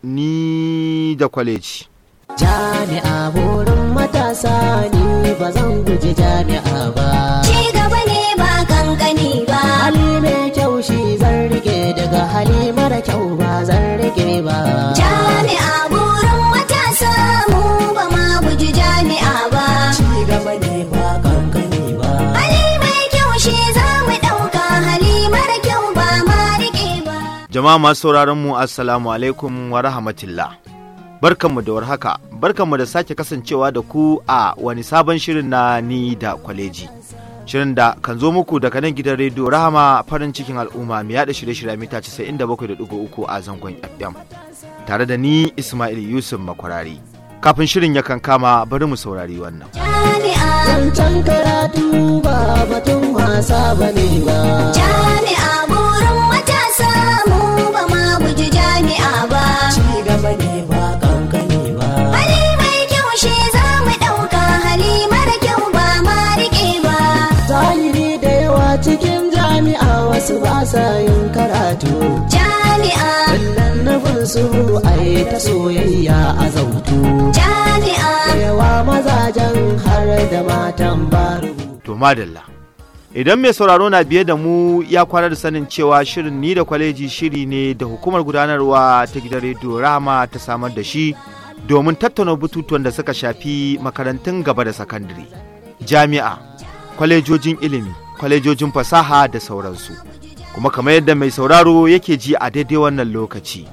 ni da kwaleji. Jami'a burin matasa ni ba zan guji jami'a ba. Ci gaba ne ba kankani ba. Hali mai kyau shi zan rike daga hali mara kyau ba zan rike ba. Jami'a burin matasa mu ba ma guji jami'a ba. Ci gaba ne ba kankani ba. Hali mai kyau shi za mu ɗauka hali mara kyau ba ma riƙe ba. Jama'a masu sauraron mu assalamu alaikum wa rahmatullah. Barkanmu da warhaka, barkanmu da sake kasancewa da ku a wani sabon shirin na ni da kwaleji. Shirin da kan zo muku daga nan gidan rediyo Rahama farin cikin al'umma mai yada shirye-shirye mita 97.3 a zangon FM. Tare da ni Ismail Yusuf Makwarari. Kafin shirin ya kan kama bari mu saurari wannan. Jami'a, Wancan karatu ba batun wasa ba ne ba. jami'a burin matasa mu ba ma guji jami'a ba. Ci gaba ne ba kankani ba. Hali mai kyau shi za mu ɗauka hali mara kyau ba ma riƙe ba. Zahiri da yawa cikin jami'a wasu ba sa yin karatu. Jami'a, Wallan nufin su a yi ta soyayya a zautu. jami'a, Yawa mazajen har da matan baru. To madalla. Idan mai sauraro na biye da mu ya kwana da sanin cewa shirin ni da kwaleji shiri ne da hukumar gudanarwa ta gidan rediyo Rama ta samar da shi domin tattauna bututuwan da suka shafi makarantun gaba da sakandare, jami'a, kwalejojin ilimi, kwalejojin fasaha da sauransu. Kuma kamar yadda mai sauraro yake ji a daidai wannan lokaci,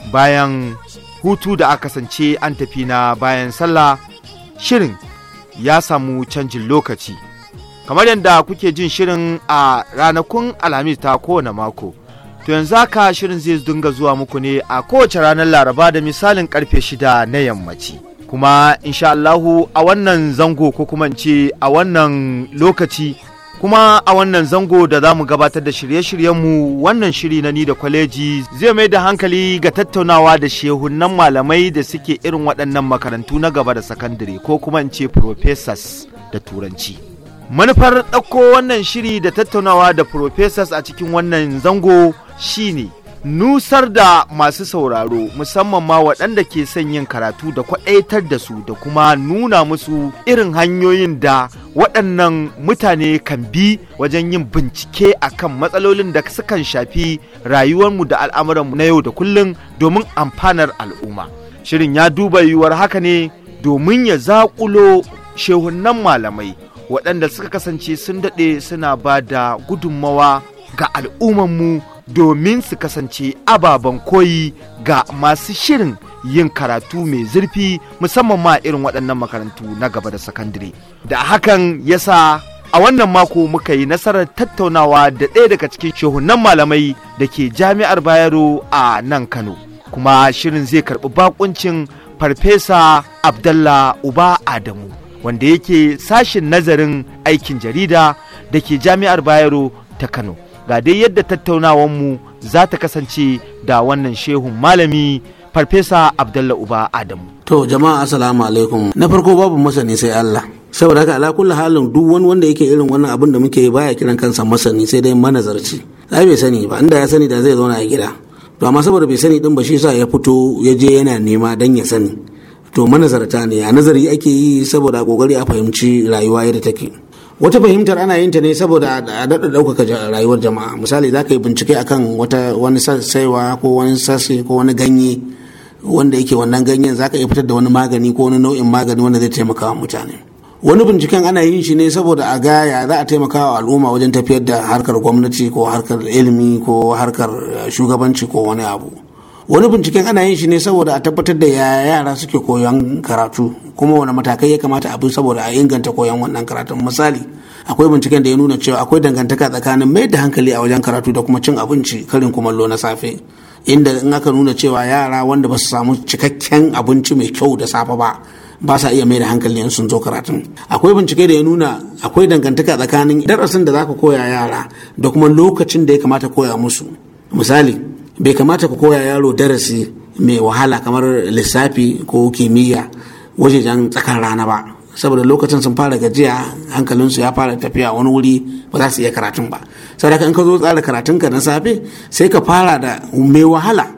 bayan hutu da aka kasance an tafi na bayan sallah, shirin ya samu canjin lokaci. kamar yadda kuke jin shirin a ranakun alhamis ta kowane mako to yanzu haka shirin zai dinga zuwa muku ne a kowace ranar laraba da misalin karfe shida na yammaci kuma insha Allahu a wannan zango ko kuma in ce a wannan lokaci kuma a wannan zango da za mu gabatar da shirye-shiryenmu wannan shiri na ni da kwaleji zai mai da hankali ga tattaunawa da shehunan malamai da suke irin waɗannan makarantu na gaba da sakandare ko kuma in ce professors da turanci manufar ɗauko wannan shiri da tattaunawa da professors a cikin wannan zango shine nusar da masu sauraro musamman ma waɗanda ke son yin karatu da kwaɗaitar da su da kuma nuna musu irin hanyoyin da waɗannan mutane kan bi wajen yin bincike akan matsalolin da sukan shafi rayuwarmu da al'amuranmu na yau da kullum domin amfanar al'umma shirin ya duba yiwuwar haka ne domin ya zaƙulo shehunan malamai waɗanda suka kasance sun daɗe suna ba da gudunmawa ga al'ummanmu domin su kasance ababen koyi ga masu shirin yin karatu mai zurfi musamman ma irin waɗannan makarantu na gaba da sakandare da hakan yasa a wannan mako muka yi nasarar tattaunawa da ɗaya daga cikin shehunan malamai da ke jami'ar bayero a nan kano kuma shirin zai karɓi bakuncin farfesa abdallah uba adamu wanda yake sashin nazarin aikin jarida da ke jami'ar bayero ta kano ga dai yadda tattaunawanmu za ta kasance da wannan shehun malami farfesa abdallah uba adamu To jama'a assalamu alaikum. Na farko babu masani sai Allah. Saboda haka ala kulli halin duk wani wanda yake irin wannan abin da muke yi baya kiran kansa masani sai dai manazarci. Ai bai sani ba inda ya sani da zai zauna a gida. To amma saboda bai sani din ba shi sa ya fito ya je yana nema dan ya sani. To manazarta ne a nazari ake yi saboda a kokari a fahimci rayuwa yadda take. Wata fahimtar ana yin ta ne saboda a daɗa ɗaukaka ja- rayuwar jama'a. Misali za ka yi bincike akan wata wani saiwa ko wani sassi ko wani ganye wanda yake wannan ganyen zaka iya fitar da wani magani ko wani nau'in magani wanda zai taimaka wa mutane wani binciken ana yin shi ne saboda a gaya za a taimaka wa al'umma wajen tafiyar da harkar gwamnati ko harkar ilimi ko harkar eh, shugabanci ko wani abu wani binciken ana yin shi ne saboda a tabbatar da yaya yara suke koyon karatu kuma wani matakai ya kamata a bi saboda a inganta koyon wannan karatun misali akwai binciken da ya nuna cewa akwai dangantaka tsakanin mai da hankali a wajen karatu da kuma cin abinci karin kumallo na safe inda in aka nuna cewa yara wanda ba su samu cikakken abinci mai kyau da safe ba ba sa iya mai da hankali in sun zo karatun akwai bincike da ya nuna akwai dangantaka tsakanin darasin da zaka koya yara da kuma lokacin da ya kamata koya musu misali bai kamata ka koya yaro darasi mai wahala kamar lissafi ko kimiyya wajejen tsakar rana ba saboda lokacin sun fara gajiya hankalinsu ya fara tafiya wani wuri ba za su iya karatun ba saboda in ka zo tsara karatunka na safe sai ka fara da mai wahala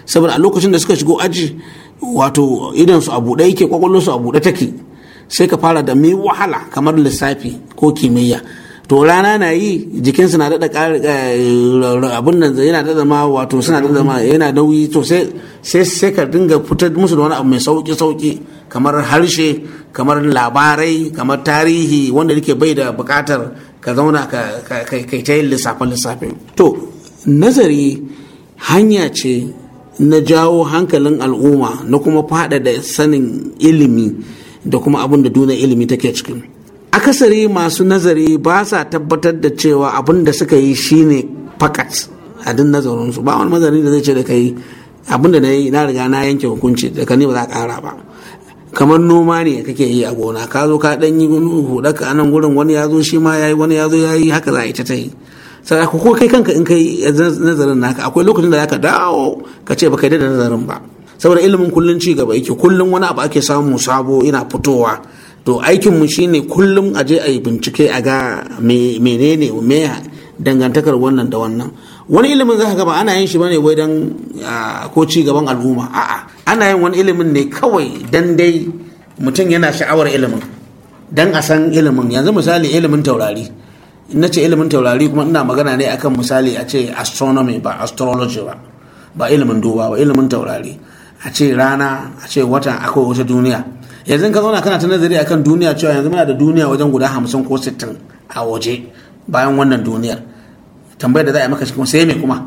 saboda a lokacin da suka shigo aji wato idan su a buɗe yake kwakwalwar su a buɗe take sai ka fara da mai wahala kamar lissafi ko kimiyya to rana na yi jikinsu na daɗa abin nan yana daɗa ma wato suna daɗa ma yana nauyi to sai sai ka dinga fitar musu da wani abu mai sauki sauki kamar harshe kamar labarai kamar tarihi wanda yake bai da buƙatar ka zauna ka kai ta yin lissafe lissafe to nazari hanya ce na jawo hankalin al'umma na kuma faɗaɗa sanin ilimi da kuma abin da duniya ilimi take cikin akasari masu nazari ba sa tabbatar da cewa abin da suka yi shine fakat a din nazarinsu ba wani mazari da zai ce da kai abin da na yi na riga na yanke hukunci da ka ne ba za ka kara ba kamar noma ne kake yi a gona ka zo ka dan yi huɗa ka anan gurin wani ya zo shi ma ya yi wani ya zo ya yi haka za a ita ta yi sai ko kai kanka in kai nazarin naka akwai lokacin da za ka dawo ka ce ba kai da nazarin ba saboda ilimin kullum ci gaba yake kullum wani abu ake samu sabo ina fitowa to aikinmu shine kullum a je a yi bincike a ga menene me dangantakar wannan da wannan wani ilimin za ka ga ba ana yin shi bane wai dan ko ci gaban al'umma a'a ana yin wani ilimin ne kawai dan dai mutum yana sha'awar ilimin dan a san ilimin yanzu misali ilimin taurari na ce ilimin taurari kuma ina magana ne akan misali a ce astronomy ba astrology ba ba ilimin duba ba ilimin taurari a ce rana a ce wata akwai wata duniya yanzu ka zauna kana ta nazari akan duniya cewa yanzu muna da duniya wajen guda hamsin ko sittin a waje bayan wannan duniyar tambayar da za a yi maka kuma sai me kuma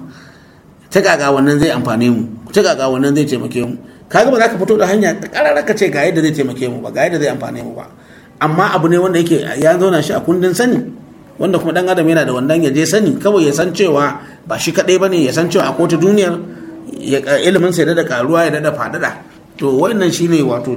ta gaga wannan zai amfane mu ta gaga wannan zai taimake mu kaga ba za ka fito da hanya karara ka ce ga yadda zai taimake mu ba ga yadda zai amfane mu ba amma abu ne wanda yake ya zauna shi a kundin sani wanda kuma dan adam yana da wannan ya je sani kawai ya san cewa ba shi kadai bane ya san cewa akwai wata duniyar ilimin sai da karuwa ya da fadada to wannan shine wato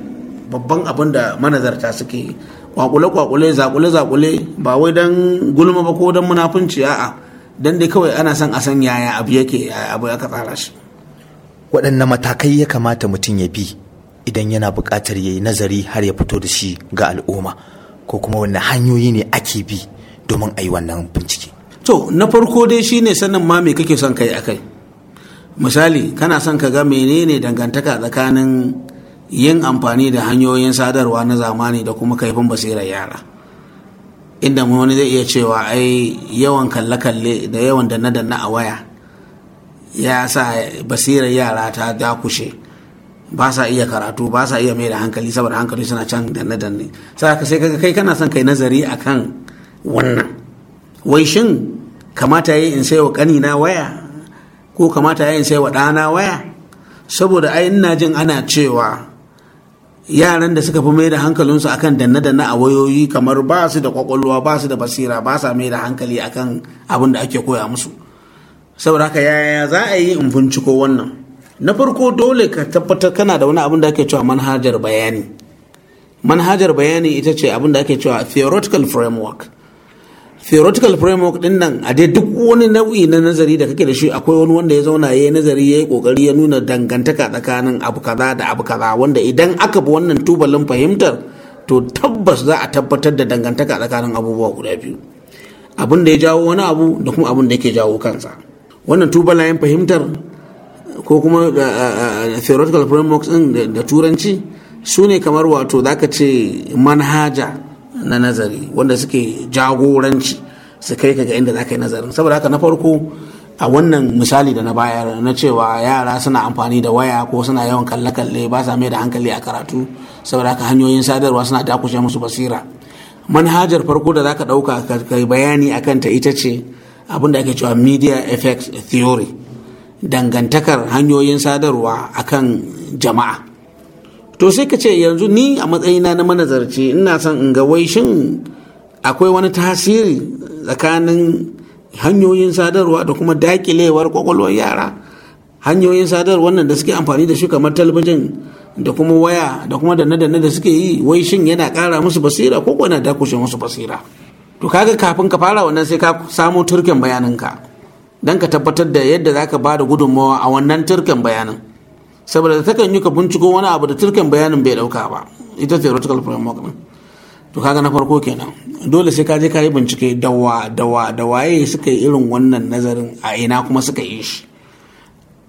babban abin da manazarta suke kwakule-kwakule zakule-zakule ba wai don gulma ba ko don munafunci a'a don dai kawai ana son a san yaya abu yake yaya abu ya tsara shi waɗanne matakai ya kamata mutum ya bi idan yana buƙatar ya yi nazari har ya fito da shi ga al'umma ko kuma wanne hanyoyi ne ake bi domin a yi wannan bincike to na farko dai shine sanin ma me kake son kai akai misali kana son ka ga menene dangantaka tsakanin yin amfani da hanyoyin sadarwa na zamani da kuma kaifin basirar yara inda wani zai iya cewa ai yawan kalle-kalle da yawan danne-danne a waya ya sa basirar yara ta dakushe ba sa iya karatu ba sa iya mai da hankali saboda hankali suna can danne-danne sai ka sai kaga kai kana son kai nazari akan wannan wai shin kamata yi in saiwa kanina waya ko kamata yi in saiwa ɗana waya saboda ai ina jin ana cewa yaran da suka fi mai da hankalinsu akan danne-danne a wayoyi kamar ba su da kwakwalwa ba su da basira ba sa mai da hankali akan abin da ake koya musu saboda haka yaya za a yi in binciko wannan na farko dole ka tabbatar kana da wani abin da ake cewa manhajar bayani manhajar bayani ita ce abin da ake cewa theoretical framework theoretical framework din nan a dai duk wani nau'i na nazari da kake da shi akwai wani wanda ya zauna ya yi nazari ya yi kokari ya nuna dangantaka tsakanin abu kaza da abu kaza wanda idan aka bi wannan tubalin fahimtar to tabbas za a tabbatar da dangantaka tsakanin abubuwa guda biyu abin da ya jawo wani abu da kuma abin da yake jawo kansa wannan tubalayen fahimtar ko kuma theoretical frameworks din da turanci su ne kamar wato zaka ce manhaja na nazari wanda suke jagoranci su kai ka ga inda za ka yi nazarin saboda haka na farko a wannan misali da na bayar na cewa yara suna amfani da waya ko suna yawan kalle-kalle ba sa mai da hankali a karatu saboda haka hanyoyin sadarwa suna dakushe musu basira manhajar farko da za ka ɗauka ka bayani a kanta ita ce abin da ake cewa media effects theory dangantakar hanyoyin sadarwa akan jama'a to sai ka ce yanzu ni a matsayina na manazarci ina son in ga wai shin akwai wani tasiri tsakanin hanyoyin sadarwa da kuma dakilewar kwakwalwar yara hanyoyin sadarwa nan da suke amfani da shi kamar talabijin da kuma waya da kuma danne-danne da suke yi wai shin yana kara musu basira ko kuwa dakushe musu basira to kaga kafin ka fara wannan sai ka samo turken bayaninka don ka tabbatar da yadda za ka ba da gudunmawa a wannan turken bayanin saboda takan yi ka binciko wani abu da turken bayanin bai dauka ba ita theoretical framework din to kaga na farko kenan dole sai ka je ka yi bincike dawa dawa da waye suka yi irin wannan nazarin a ina kuma suka yi shi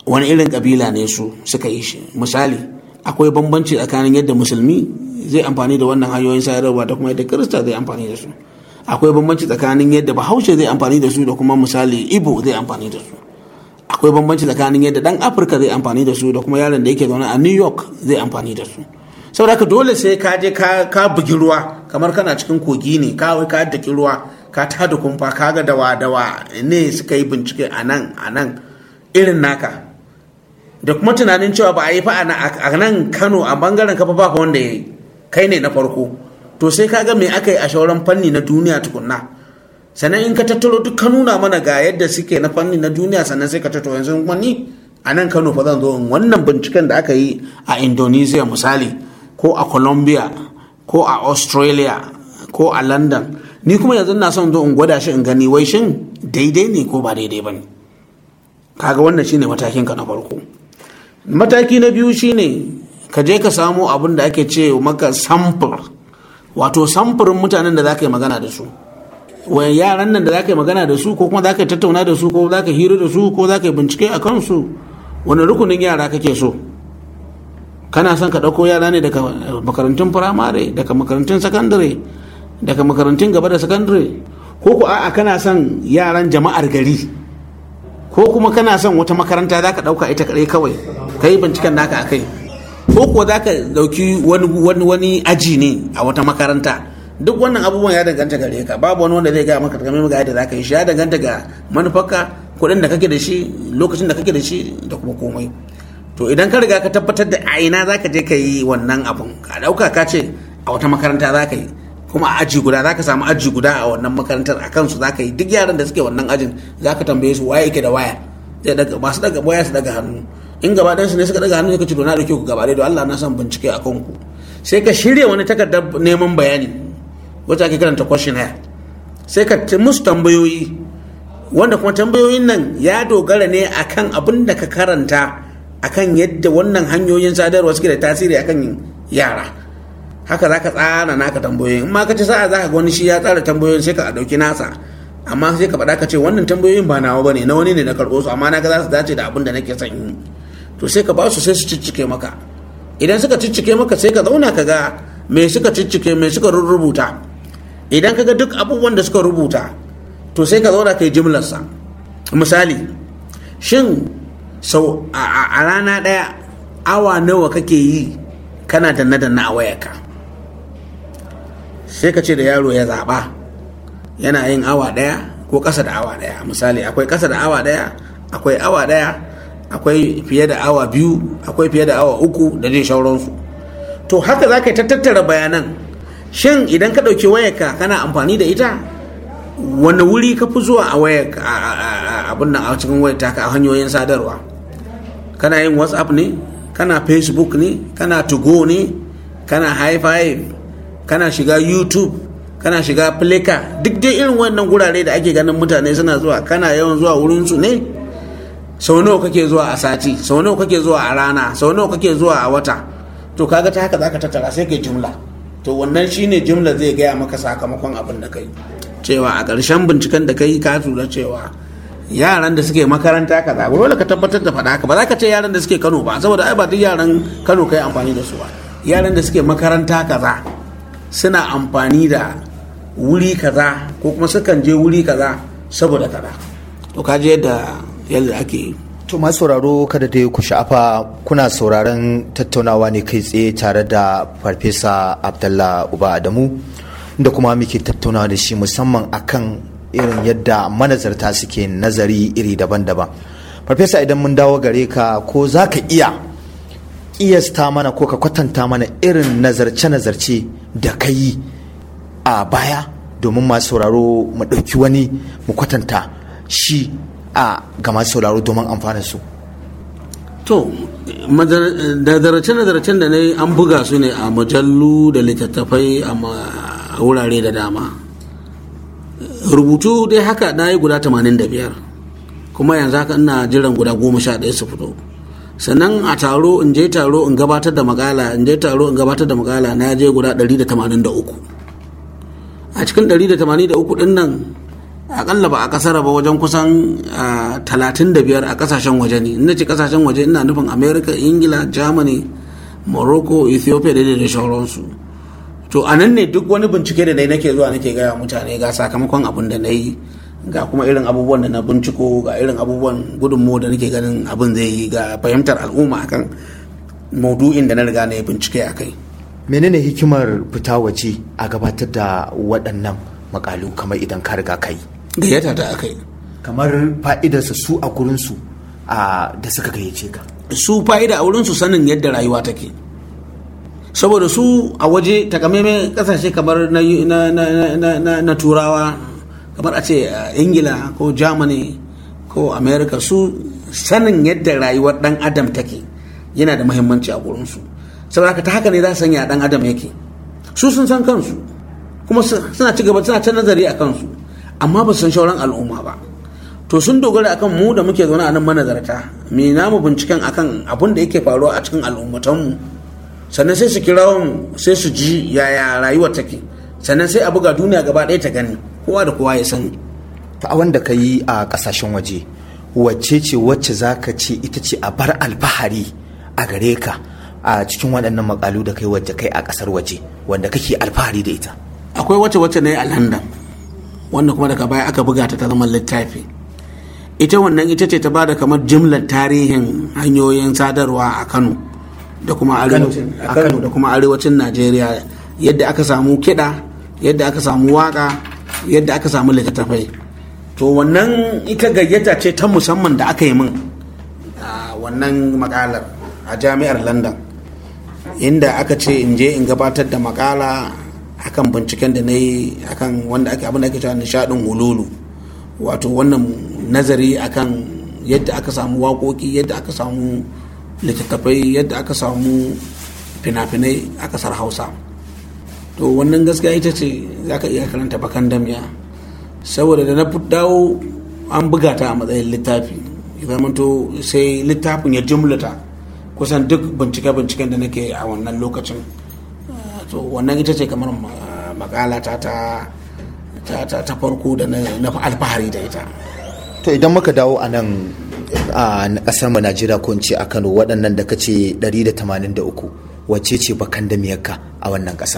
wani irin kabila ne su suka yi shi misali akwai bambanci tsakanin yadda musulmi zai amfani da wannan hanyoyin sadarwa da kuma yadda kirista zai amfani da su akwai bambanci tsakanin yadda bahaushe zai amfani da su da kuma misali ibo zai amfani da su akwai bambanci tsakanin yadda dan afirka zai amfani da su da kuma yaron da yake zaune a new york zai amfani da su saboda haka dole sai ka je ka bugi ruwa kamar kana cikin kogi ne ka wai ka daki ruwa ka tada kumfa ka ga dawa dawa ne suka yi bincike a nan a nan irin naka da kuma tunanin cewa ba a yi fa a nan kano a bangaren kafa ba wanda ya yi kai ne na farko to sai ka ga me aka yi a shauran fanni na duniya tukunna sannan in ka tattaro duk ka nuna mana ga yadda suke na fanni na duniya sannan sai ka tattaro yanzu wani a nan kano fa zan zo in wannan binciken da aka yi a indonesia misali ko a colombia ko a australia ko a london ni kuma yanzu na son zo in gwada shi in gani wai shin daidai ne ko ba daidai ba ne kaga wannan shine matakin ka na farko mataki na biyu shine ka je ka samo abin da ake ce maka samfur wato samfurin mutanen da za ka yi magana da su wai yaran nan da za ka yi magana da su ko kuma za ka yi tattauna da su ko za ka hira da su ko za ka yi bincike a kansu wani rukunin yara kake so kana son ka ɗauko yara ne daga makarantun firamare daga makarantun sakandare daga makarantun gaba da sakandare ko ku a'a kana son yaran jama'ar gari ko kuma kana son wata makaranta za ka ɗauka ita kaɗai kawai ka yi binciken naka a kai ko kuwa za ka ɗauki wani aji ne a wata makaranta duk wannan abubuwan ya danganta gare ka babu wani wanda zai gaya maka game ga yadda za ka yi shi ya danganta ga manufarka kuɗin da kake da shi lokacin da kake da shi da kuma komai to idan ka riga ka tabbatar da a ina za ka je ka yi wannan abun ka ɗauka ka ce a wata makaranta za ka yi kuma a aji guda za ka samu aji guda a wannan makarantar a kansu za ka yi duk yaran da suke wannan ajin za ka tambaye su waye yake da waya zai daga masu daga waya su daga hannu in gaba ɗansu ne suka daga hannu ka ce to na dauke ku gaba da Allah na son bincike a kanku sai ka shirya wani takardar neman bayani wacce ake karanta questionnaire sai ka musu tambayoyi wanda kuma tambayoyin nan ya dogara ne akan abin da ka karanta akan yadda wannan hanyoyin sadarwa suke da tasiri akan yara haka za ka tsara naka tambayoyin in ma ka ci sa'a za ka ga wani shi ya tsara tambayoyin sai ka ɗauki nasa amma sai ka faɗa ka ce wannan tambayoyin ba nawa bane na wani ne na karɓo su amma na ga za su dace da abin da nake son yi to sai ka ba su sai su ciccike maka idan suka ciccike maka sai ka zauna ka ga me suka ciccike me suka rubuta idan ka ga duk abubuwan da suka rubuta to sai ka zauna ka yi jimlarsa misali shin sau a rana ɗaya awa nawa kake yi kana danna danna a wayarka sai ka ce da yaro ya zaɓa yana yin awa ɗaya ko ƙasa da awa ɗaya misali akwai ƙasa da awa ɗaya akwai awa ɗaya akwai fiye da awa biyu akwai fiye da awa uku da dai shauransu to haka za ka yi tattara bayanan shin idan ka ɗauki wayarka kana amfani da ita wani wuri ka fi zuwa a wayar abin nan a cikin wayar taka a hanyoyin sadarwa kana yin whatsapp ne kana facebook ne kana tugo ne kana high five kana shiga youtube kana shiga flickr duk dai irin wannan gurare da ake ganin mutane suna zuwa kana yawan zuwa wurinsu ne sau nawa kake zuwa a sati sau nawa kake zuwa a rana sau nawa kake zuwa a wata to kaga ta haka zaka tattara sai kai jumla to wannan shine jumla zai gaya maka sakamakon abin da kai cewa a ƙarshen binciken da kai ka tura cewa yaran da suke makaranta kaza dole ka tabbatar da faɗa haka ba za ka ce yaran da suke Kano ba saboda ai ba duk yaran Kano kai amfani da su ba yaran da suke makaranta kaza suna amfani da wuri kaza ko kuma sukan je wuri kaza saboda kaza to ka je yadda yadda ake To masu sauraro kada dai ku sha'afa kuna sauraron tattaunawa ne kai tsaye tare da Farfesa Abdallah Uba Adamu da kuma muke tattaunawa da shi musamman akan irin yadda manazarta suke nazari iri daban-daban. Farfesa idan mun dawo gare ka ko za ka iya ƙiyasta mana ko ka kwatanta mana irin nazarce-nazarce da ka yi a baya domin masu sauraro mu ɗauki wani mu kwatanta shi a ga masu sauraro domin amfana su to nazarce-nazarcen da na yi an buga su ne a mujallu da littattafai a wurare da dama rubutu dai haka na yi guda 85 kuma yanzu haka ina jiran guda 11 su fito sannan a taro in je taro in gabatar da makala in je taro in gabatar da makala na je guda 183 a cikin 183 din nan akalla ba a kasar ba wajen kusan talatin da biyar a kasashen waje ne ina ce kasashen waje ina nufin america ingila germany morocco ethiopia da da sauransu to a nan ne duk wani bincike da dai nake zuwa nake gaya mutane ga sakamakon abin da na yi ga kuma irin abubuwan da na binciko ga irin abubuwan gudunmu da nake ganin abin zai yi ga fahimtar al'umma akan maudu'in da na riga na yi bincike a kai menene hikimar fita waje a gabatar da waɗannan makalu kamar idan ka riga kai gayyata ta aka yi kamar fa'idarsa su a gurinsu a da suka gayyace ka su fa'ida a wurinsu sanin yadda rayuwa take saboda su a waje takamaimai kasashe kamar na, na, na, na, na, na turawa kamar a ce ingila ko germany ko america su sanin yadda rayuwar dan adam take yana da muhimmanci a gurinsu saboda ta haka ne za su sanya dan adam yake su sun san kansu kuma suna ci gaba suna ta nazari a kansu amma ba su san shauran al'umma ba to sun dogara akan mu da muke zaune a nan manazarta me namu binciken akan abin da yake faruwa a cikin al'ummatanmu sannan sai su kira mu sai su ji yaya rayuwar take sannan sai a buga duniya gaba ɗaya ta gani kowa da kowa ya sani ta a wanda ka yi a ƙasashen waje wacce ce wacce za ka ce ita ce a bar alfahari a gare ka a cikin waɗannan makalu da kai wacce kai a ƙasar waje wanda kake alfahari da ita akwai wacce wacce na yi a london wanda kuma daga baya aka buga ta ta zama littafi ita wannan ita ce ta ba da kamar jimlar tarihin hanyoyin sadarwa a kano da kuma arewacin a kano da kuma arewacin najeriya yadda aka samu kiɗa yadda aka samu waka yadda aka samu littattafai to wannan ita gayyata ce ta musamman da aka yi min a wannan makalar a jami'ar london inda aka ce in je in gabatar da makala akan binciken da na yi akan wanda ake abin da ake cewa nishadin hululu wato wannan nazari akan yadda aka samu waƙoƙi yadda aka samu littattafai yadda aka samu fina-finai a ƙasar hausa to wannan gaskiya ita ce za ka iya karanta bakan damya saboda da na dawo an buga ta a matsayin littafi zamanto sai littafin ya jumlata kusan duk bincike-binciken da nake a wannan lokacin to wannan ita ce kamar makala ta ta farko da na alfahari da ita to idan muka dawo a nan a kasar mu Najeriya ko ce a Kano waɗannan da kace 183 wacce ce bakan da miyarka a wannan ƙasa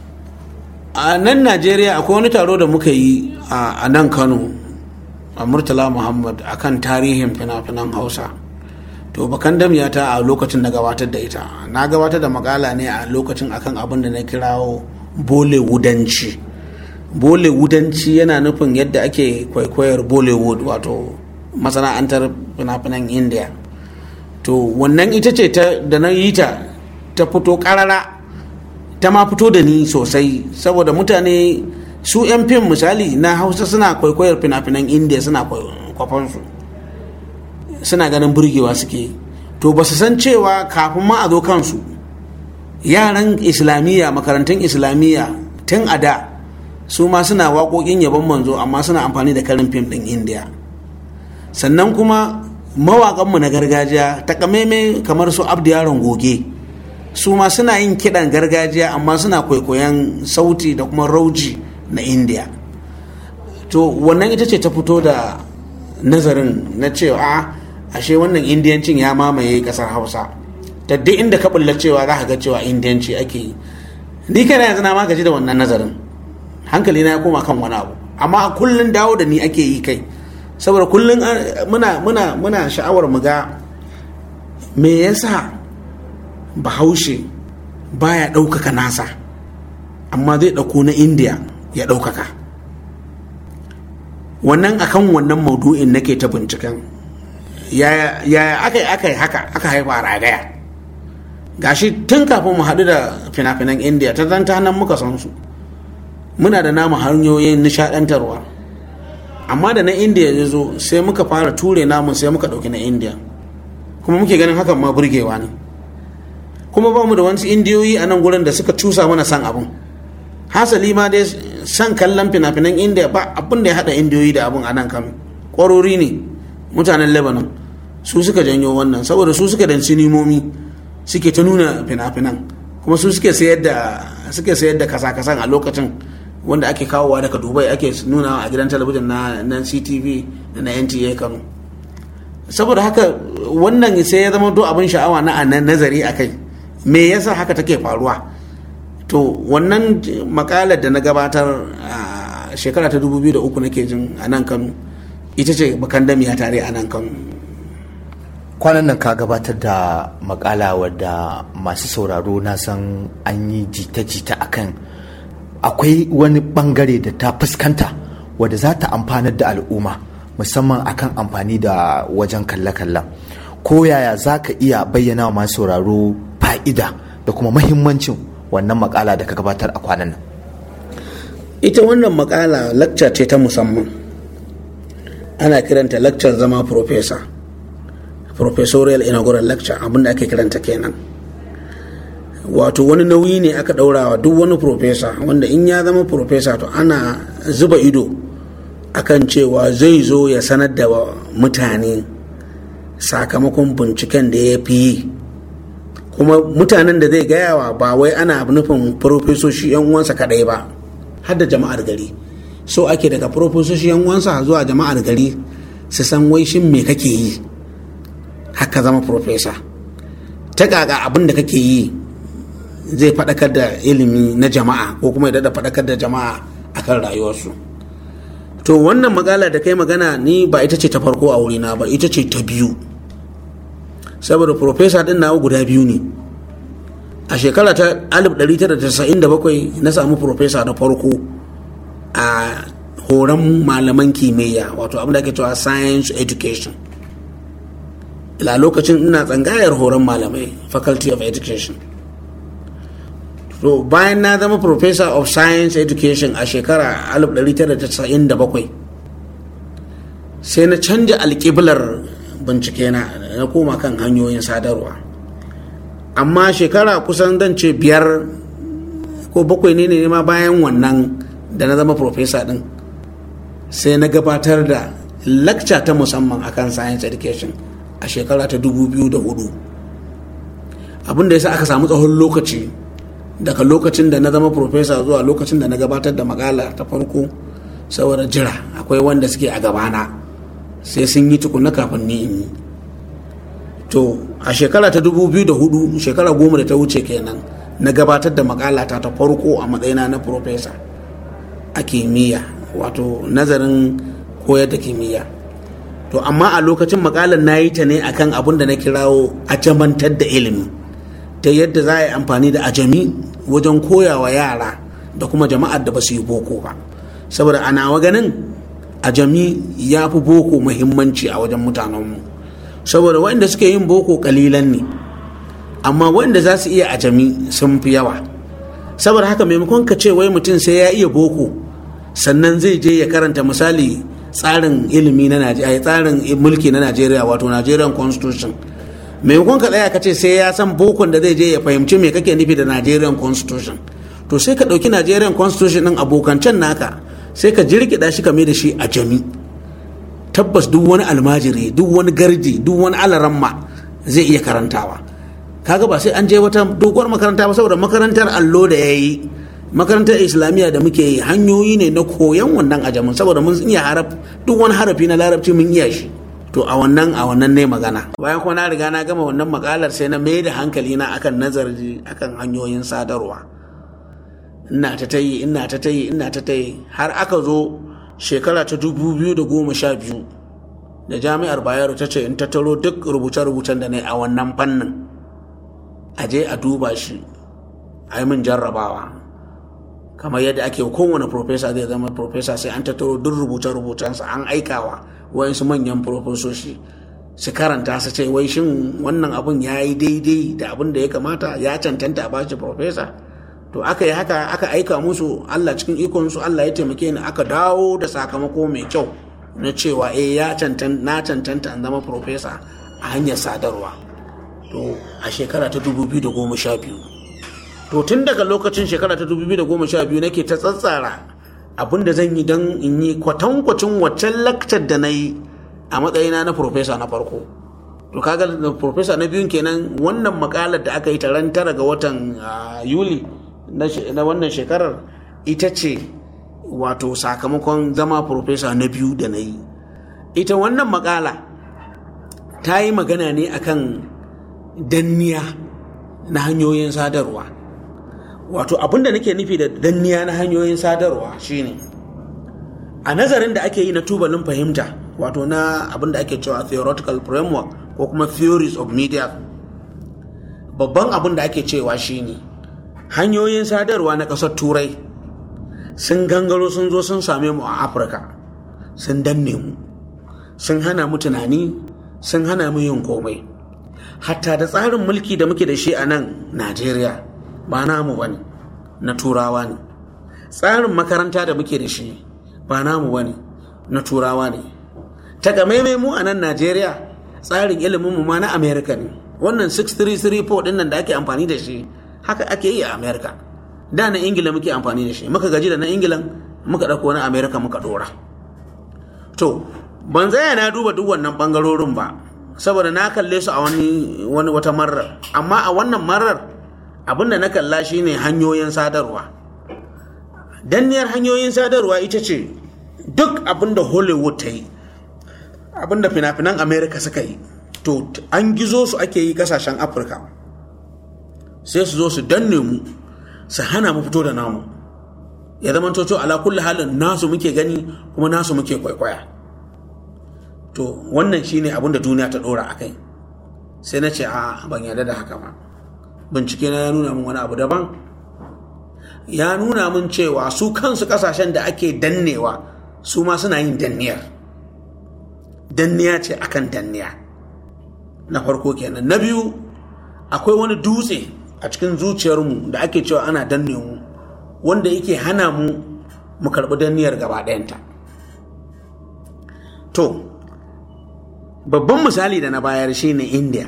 a nan Najeriya akwai wani taro da muka yi a nan Kano a Murtala Muhammad akan tarihin fina-finan Hausa to bakan damiyata a lokacin da gabatar da ita na gabatar da makala ne a lokacin akan abin da na kirawo bollywoodανci bollywoodανci yana nufin yadda ake kwaikwayar bollywood wato masana'antar fina-finan india to wannan ita ce da na yi ta ta fito karara ta ma fito da ni sosai saboda mutane su 'yan fim misali na hausa suna kwaikwayar fina-finan india suna kwafansu suna ganin burgewa suke to ba su san cewa kafin ma a zo kansu yaran islamiyya makarantun islamiyya tun a da su ma suna waƙoƙin yabon manzo amma suna amfani da karin fim ɗin indiya sannan kuma mawaƙanmu na gargajiya takamaimai kamar su abdu yaron goge su ma suna yin kiɗan gargajiya amma suna kwaikwayon sauti da kuma rauji na indiya to wannan ita ce ta fito da nazarin na cewa ashe wannan indiyancin ya mamaye kasar hausa da duk inda ka bulla cewa za ka ga cewa indiyanci ake yi ni kana yanzu na magaji da wannan nazarin hankali na ya koma kan wani abu amma a kullun dawo da ni ake yi kai saboda kullun muna muna muna sha'awar mu ga me yasa bahaushe baya ɗaukaka nasa amma zai ɗauko na indiya ya ɗaukaka wannan akan wannan maudu'in nake ta binciken ya aka yi aka yi haka aka haifa a ragaya gashi tun kafin mu haɗu da fina-finan indiya ta zanta nan muka san su muna da namu hanyoyin nishaɗantarwa amma da na indiya ya zo sai muka fara ture namun sai muka ɗauki na indiya kuma muke ganin hakan ma burgewa ne kuma ba mu da wasu indiyoyi a nan gurin da suka cusa mana san abun hasali ma dai san kallon fina-finan indiya ba abin da ya haɗa indiyoyi da abun a nan kano ƙwarori ne mutanen lebanon su suka janyo wannan saboda su suka dan sinimomi suke ta nuna fina-finan kuma su suke sayar da suke sayar da kasa-kasan a lokacin wanda ake kawowa daga dubai ake nuna a gidan talabijin na, na ctv da na nta kano saboda haka wannan sai ya zama to abin sha'awa na na nazari a kai me yasa haka take faruwa to wannan makalar da na gabatar a shekara ta 2003 nake jin a nan kano ita ce bakan damiya tare a nan kano kwanan nan ka gabatar da makala wadda masu sauraro na san an yi jita-jita akan akwai wani bangare da ta fuskanta wadda za ta amfanar da al'umma musamman akan amfani da wajen kalle-kallen ko yaya za ka iya bayyana wa masu sauraro fa'ida da kuma mahimmancin wannan makala da ka gabatar a kwanan nan ita wannan makala lacca ce ta musamman ana kiranta laccar zama professor professorial inaugural lecture abinda ake kiranta kenan wato wani nauyi ne aka daurawa duk wani professor wanda in ya zama professor to ana zuba ido akan cewa zai zo ya sanar da mutane sakamakon binciken da ya fi yi kuma mutanen da zai gayawa ba wai ana nufin profesoshi yan uwansa kadai ba har da jama'ar gari so ake daga profesoshi yan uwansa zuwa jama'ar gari su san wai shin me kake yi haka zama profesa ta kaka abin da kake yi zai faɗakar da ilimi na jama'a ko kuma ya daɗa faɗakar da jama'a akan rayuwarsu to wannan magana da kai magana ni ba ita ce ta farko a wurina ba ita ce ta biyu saboda profesa din nawa guda biyu ne a shekara ta 1997 na samu profesa na farko a horon malaman kimiyya wato abin da ake cewa science education ila lokacin ina tsangayar horon malamai faculty of education to bayan na zama professor of science education a shekara 1997 sai na canja alƙiblar bincike na na koma kan hanyoyin sadarwa amma shekara kusan dan ce biyar ko bakwai ne ne ma bayan wannan da na zama professor din sai na gabatar da lakca ta musamman akan science education a shekara ta 2004 abinda ya sa aka samu tsawon lokaci daga lokacin da na zama profesa zuwa lokacin da na gabatar da makala ta farko saboda jira akwai wanda suke a gabana sai sun yi tukuna kafin ni in yi to a shekara ta 2004 shekara goma da ta wuce kenan na gabatar da makala ta ta farko a matsayina na profesa a kimiyya wato nazarin koyar da kimiyya to amma a lokacin makalar na yi ta ne akan abin da na kirawo ajamantar da ilimi ta yadda za a yi amfani da ajami wajen koyawa yara da kuma jama'ar da ba su yi boko ba saboda a nawa ganin ajami ya fi boko muhimmanci a wajen mutanenmu saboda waɗanda suke yin boko kalilan ne amma waɗanda za su iya ajami sun fi yawa saboda haka maimakon ka ce wai mutum sai ya iya boko sannan zai je ya karanta misali tsarin ilimi na Najeriya tsarin mulki na Najeriya wato Nigerian Constitution maimakon ka tsaya ka ce sai ya san bokon da zai je ya fahimci me kake nufi da Nigerian Constitution to sai ka ɗauki Nigerian Constitution ɗin abokancan naka sai ka jirgida shi kame da shi a jami tabbas duk wani almajiri duk wani gardi duk wani alaramma zai iya karantawa kaga ba sai an je wata doguwar makaranta ba saboda makarantar allo da ya yi makarantar islamiyya da muke yi hanyoyi ne na koyon wannan ajamin saboda mun iya haraf duk wani harafi na larabci mun iya shi to a wannan a wannan ne magana bayan kuma na riga na gama wannan makalar sai na mai da hankali na akan nazari akan hanyoyin sadarwa ina ta tayi ina ta tayi ina ta tayi har aka zo shekara ta dubu biyu da goma sha biyu da jami'ar bayero ta ce in tattaro duk rubuce-rubucen da na yi a wannan fannin a je a duba shi a yi min jarrabawa kamar yadda ake kowane profesa zai zama profesa sai an tattaro duk rubuce-rubucensa an aikawa wayansu manyan profesoshi su karanta su ce wai shin wannan abun ya yi daidai da abin da ya kamata ya cancanta a bashi profesa to aka yi haka aka aika musu allah cikin ikonsu allah ya taimake ni aka dawo da sakamako mai kyau na cewa eh ya cancanta na cancanta in zama profesa a hanyar sadarwa to a shekara ta 2012 to tun daga lokacin shekara ta 2012 nake ta tsatsara abin da zan yi don in yi kwatankwacin waccan lakcar da na yi a matsayina na profesa na farko to kaga da profesa na biyun kenan wannan makalar da aka yi ta ran tara ga watan yuli na wannan shekarar ita ce wato sakamakon zama profesa na biyu da na yi ita wannan makala ta yi magana ne akan danniya na hanyoyin sadarwa wato abinda nake nufi da danniya na hanyoyin sadarwa shine a nazarin da ake yi na tubalin fahimta wato na abinda ake cewa theoretical framework ko kuma theories of media babban abin da ake cewa shine hanyoyin sadarwa na ƙasar turai sun gangaro sun zo sun same mu a afirka sun danne mu sun hana mu tunani sun hana mu yin komai hatta da tsarin mulki da muke da shi a nan najeriya ba namu ba ne na turawa ne tsarin makaranta da muke da shi ba namu ba ne na turawa ne takamaimai mu a nan najeriya tsarin ilimin mu ma na amerika ne wannan 6334 din nan da ake amfani da shi haka ake yi a amerika da na ingila muke amfani da shi muka gaji da na ingilan muka ɗauko na amerika muka ɗora to ban zaya na duba duk wannan ɓangarorin ba saboda na kalle su a wani wani wata marar amma a wannan marar abinda na kalla shine hanyoyin sadarwa danniyar hanyoyin sadarwa ita ce duk abinda hollywood ta yi abinda fina-finan america suka yi to an gizo su ake yi kasashen afirka sai su zo su danne mu su hana mu fito da namu ya zama to ala kulli halin nasu muke gani kuma nasu muke kwaikwaya to wannan shine abin da duniya ta dora a kai sai na ce a ban yarda da haka ba bincike na ya nuna min wani abu daban ya nuna min cewa su kansu kasashen da ake dannewa su ma suna yin danniyar danniya ce akan danniya na farko kenan na biyu akwai wani dutse a cikin zuciyarmu da ake cewa ana danne mu wanda yake hana mu mu karɓi danniyar gaba ɗayanta to babban misali da na bayar shine india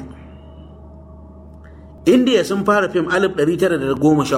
india sun fara fim 1913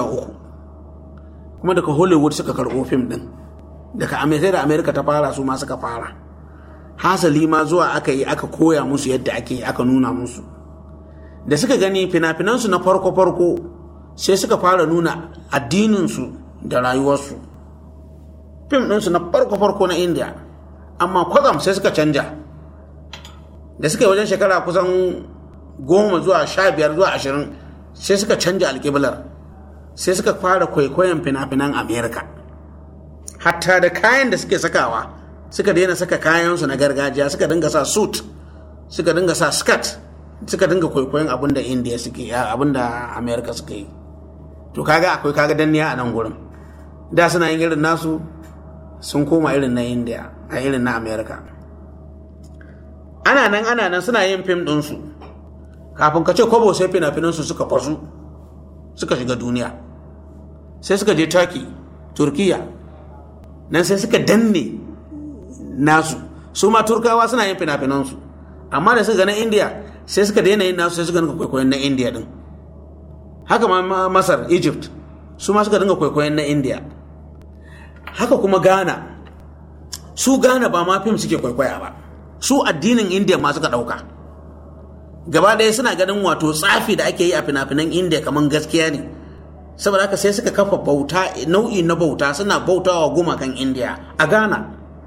kuma daga hollywood suka karɓo fim ɗin daga sai da amerika ta fara su ma suka fara hasali ma zuwa aka yi aka koya musu yadda ake aka nuna musu da suka gani fina-finansu na farko-farko sai suka fara nuna addininsu da rayuwarsu fim ɗinsu na farko-farko na india amma kwatsam sai suka canja da suka yi wajen shekara kusan goma zuwa sha biyar zuwa ashirin sai suka canja alƙiblar sai suka fara kwaikwayon fina-finan amerika hatta da kayan da suke sakawa suka daina saka kayansu na gargajiya suka dinga sa suit suka dinga sa skirt suka dinga kwaikwayon abin da india suke abin da america suke yi to kaga akwai kaga danniya a nan gurin da suna yin irin nasu sun koma irin na india a irin na america ana nan ana nan suna yin fim ɗinsu kafin ka ce kwabo sai fina-finansu suka fasu suka shiga duniya sai suka je turkey turkiya nan sai suka danne nasu su ma turkawa suna yin fina-finansu amma da suka ga na india sai suka daina yin nasu sai suka dinga kwaikwayon na india din haka ma masar egypt su ma suka dinga kwaikwayon na india haka kuma ghana su ghana ba ma fim suke kwaikwaya ba su addinin india ma suka ɗauka gaba ɗaya suna ganin wato tsafi da ake yi a fina-finan india kamar gaskiya ne saboda haka sai suka kafa bauta nau'i na bauta suna bautawa gumakan india a ghana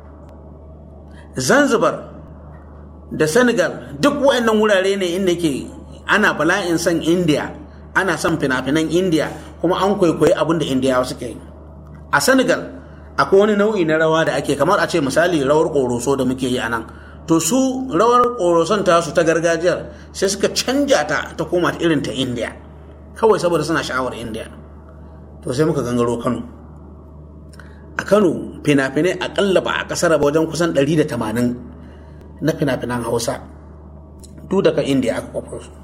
zanzibar da senegal duk wayannan wurare ne inda ke ana bala'in son india ana son fina-finan india kuma an kwaikwayi abin da indiyawa suke yi a senegal akwai wani nau'i na rawa da ake kamar a ce misali rawar ƙoroso da muke yi a nan to su rawar ƙoroson tasu ta gargajiyar sai suka canja ta ta koma irin ta india kawai saboda suna sha'awar india to sai muka gangaro kano a kano fina-finai akalla ba a kasar ba wajen kusan 180 na fina-finan hausa duk daga india aka kwafo su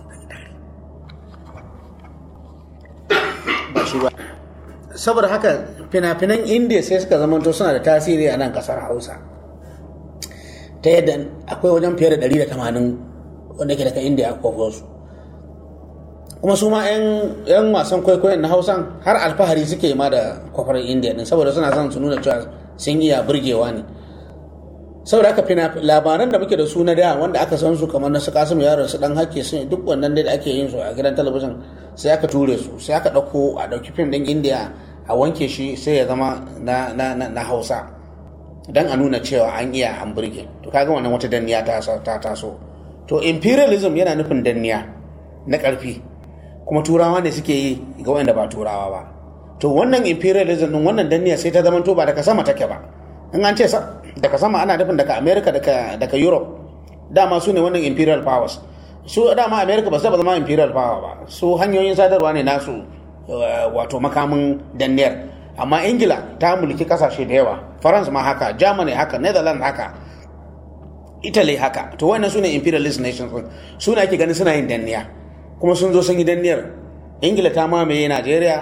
ba shi ba saboda haka fina-finan india sai suka zamanto suna da tasiri a nan kasar hausa ta yadda akwai wajen fiye da 180 wanda ke daga india aka kwafo su kuma su ma 'yan wasan kwaikwayon na hausan har alfahari suke ma da kwafar indiya din saboda suna son su nuna cewa sun iya burgewa ne saboda haka fina labaran da muke da su na da wanda aka san su kamar na su kasim yaron su dan hake sun duk wannan dai da ake yin su a gidan talabijin sai aka ture su sai aka dauko a dauki fim din indiya a wanke shi sai ya zama na, na, na, na hausa don a nuna cewa an iya an burge to kaga wannan wata danniya ta ta taso to imperialism yana nufin danniya na ƙarfi kuma turawa ne suke yi ga wanda ba turawa ba to wannan imperialism din wannan danniya sai ta zama to ba daga sama take ba in an ce daga sama ana nufin daga america daga, daga europe dama su ne wannan imperial powers su dama america ba su taba zama imperial power ba su hanyoyin sadarwa ne nasu wato makamin danniyar amma ingila ta mulki kasashe da yawa france ma haka germany haka netherlands haka italy haka to wannan su ne imperialist nations su ne ake ganin suna yin danniya kuma sun zo sun yi danniyar ingila ta mamaye nigeria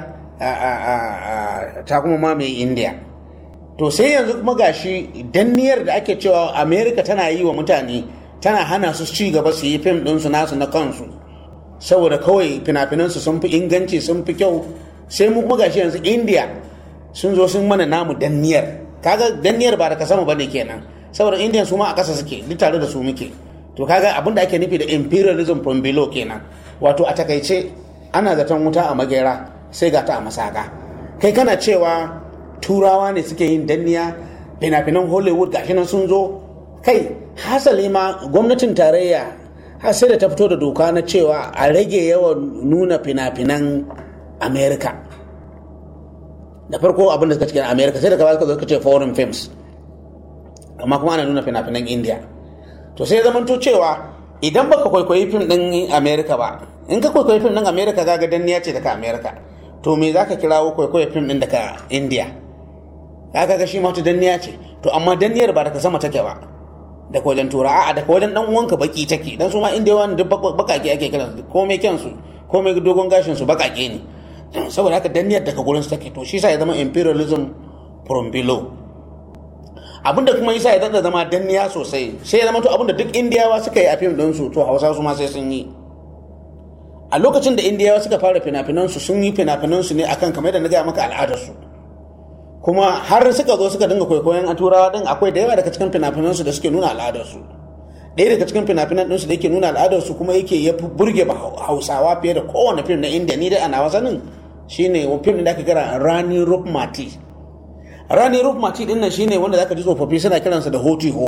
ta kuma mamaye india to sai yanzu kuma gashi danniyar da ake cewa america tana yi wa mutane tana hana su ci gaba su yi fim ɗinsu nasu na kansu saboda kawai fina-finansu sun fi inganci sun fi kyau sai mu kuma gashi yanzu india sun zo sun mana namu danniyar kaga danniyar ba daga sama bane kenan saboda indian su ma a ƙasa suke duk tare da su muke to kaga abin da ake nufi da imperialism from below kenan wato a takaice ana zaton wuta a magera sai ga ta a masaka kai kana cewa turawa ne suke yin danniya fina-finan hollywood gashi nan sun zo kai hasali ma gwamnatin tarayya har sai da ta fito da doka na cewa a rage yawan nuna fina-finan america da farko abin da suka cikin america sai da gaba suka zo suka ce foreign films amma kuma ana nuna fina-finan india to sai ya to cewa idan baka kwaikwayi fim din america ba in ka kwaikwayi fim din america ga danniya ce daga america to me za ka kirawo kwaikwayo fim din daga india kaga ga shi ma wata danniya ce to amma danniyar ba daga sama take ba daga wajen tura a'a daga wajen dan uwanka baki take dan su ma indiyawa duk bakake ake kiran su komai kyansu komai dogon gashin su bakake ne saboda haka danniyar daga gurin su take to shi sa ya zama imperialism from below abinda kuma yasa ya dada zama danniya sosai sai ya zama to abinda duk indiyawa suka yi a fim din su to hausa su ma sai sun yi a lokacin da indiyawa suka fara fina-finan su sun yi fina-finan su ne akan kamar da na gaya maka al'adar su kuma har suka zo suka dinga kwaikwayon a turawa din akwai da yawa daga cikin fina-finan su da suke nuna al'adar su ɗaya daga cikin fina-finan ɗinsu da yake nuna al'adar su kuma yake ya burge ba hausawa fiye da kowane fim na indiya ni dai ana wasanin shine fim da aka kira rani rukmati rani rukmati din nan shine wanda zaka ji tsofaffi suna kiransa da hoti ho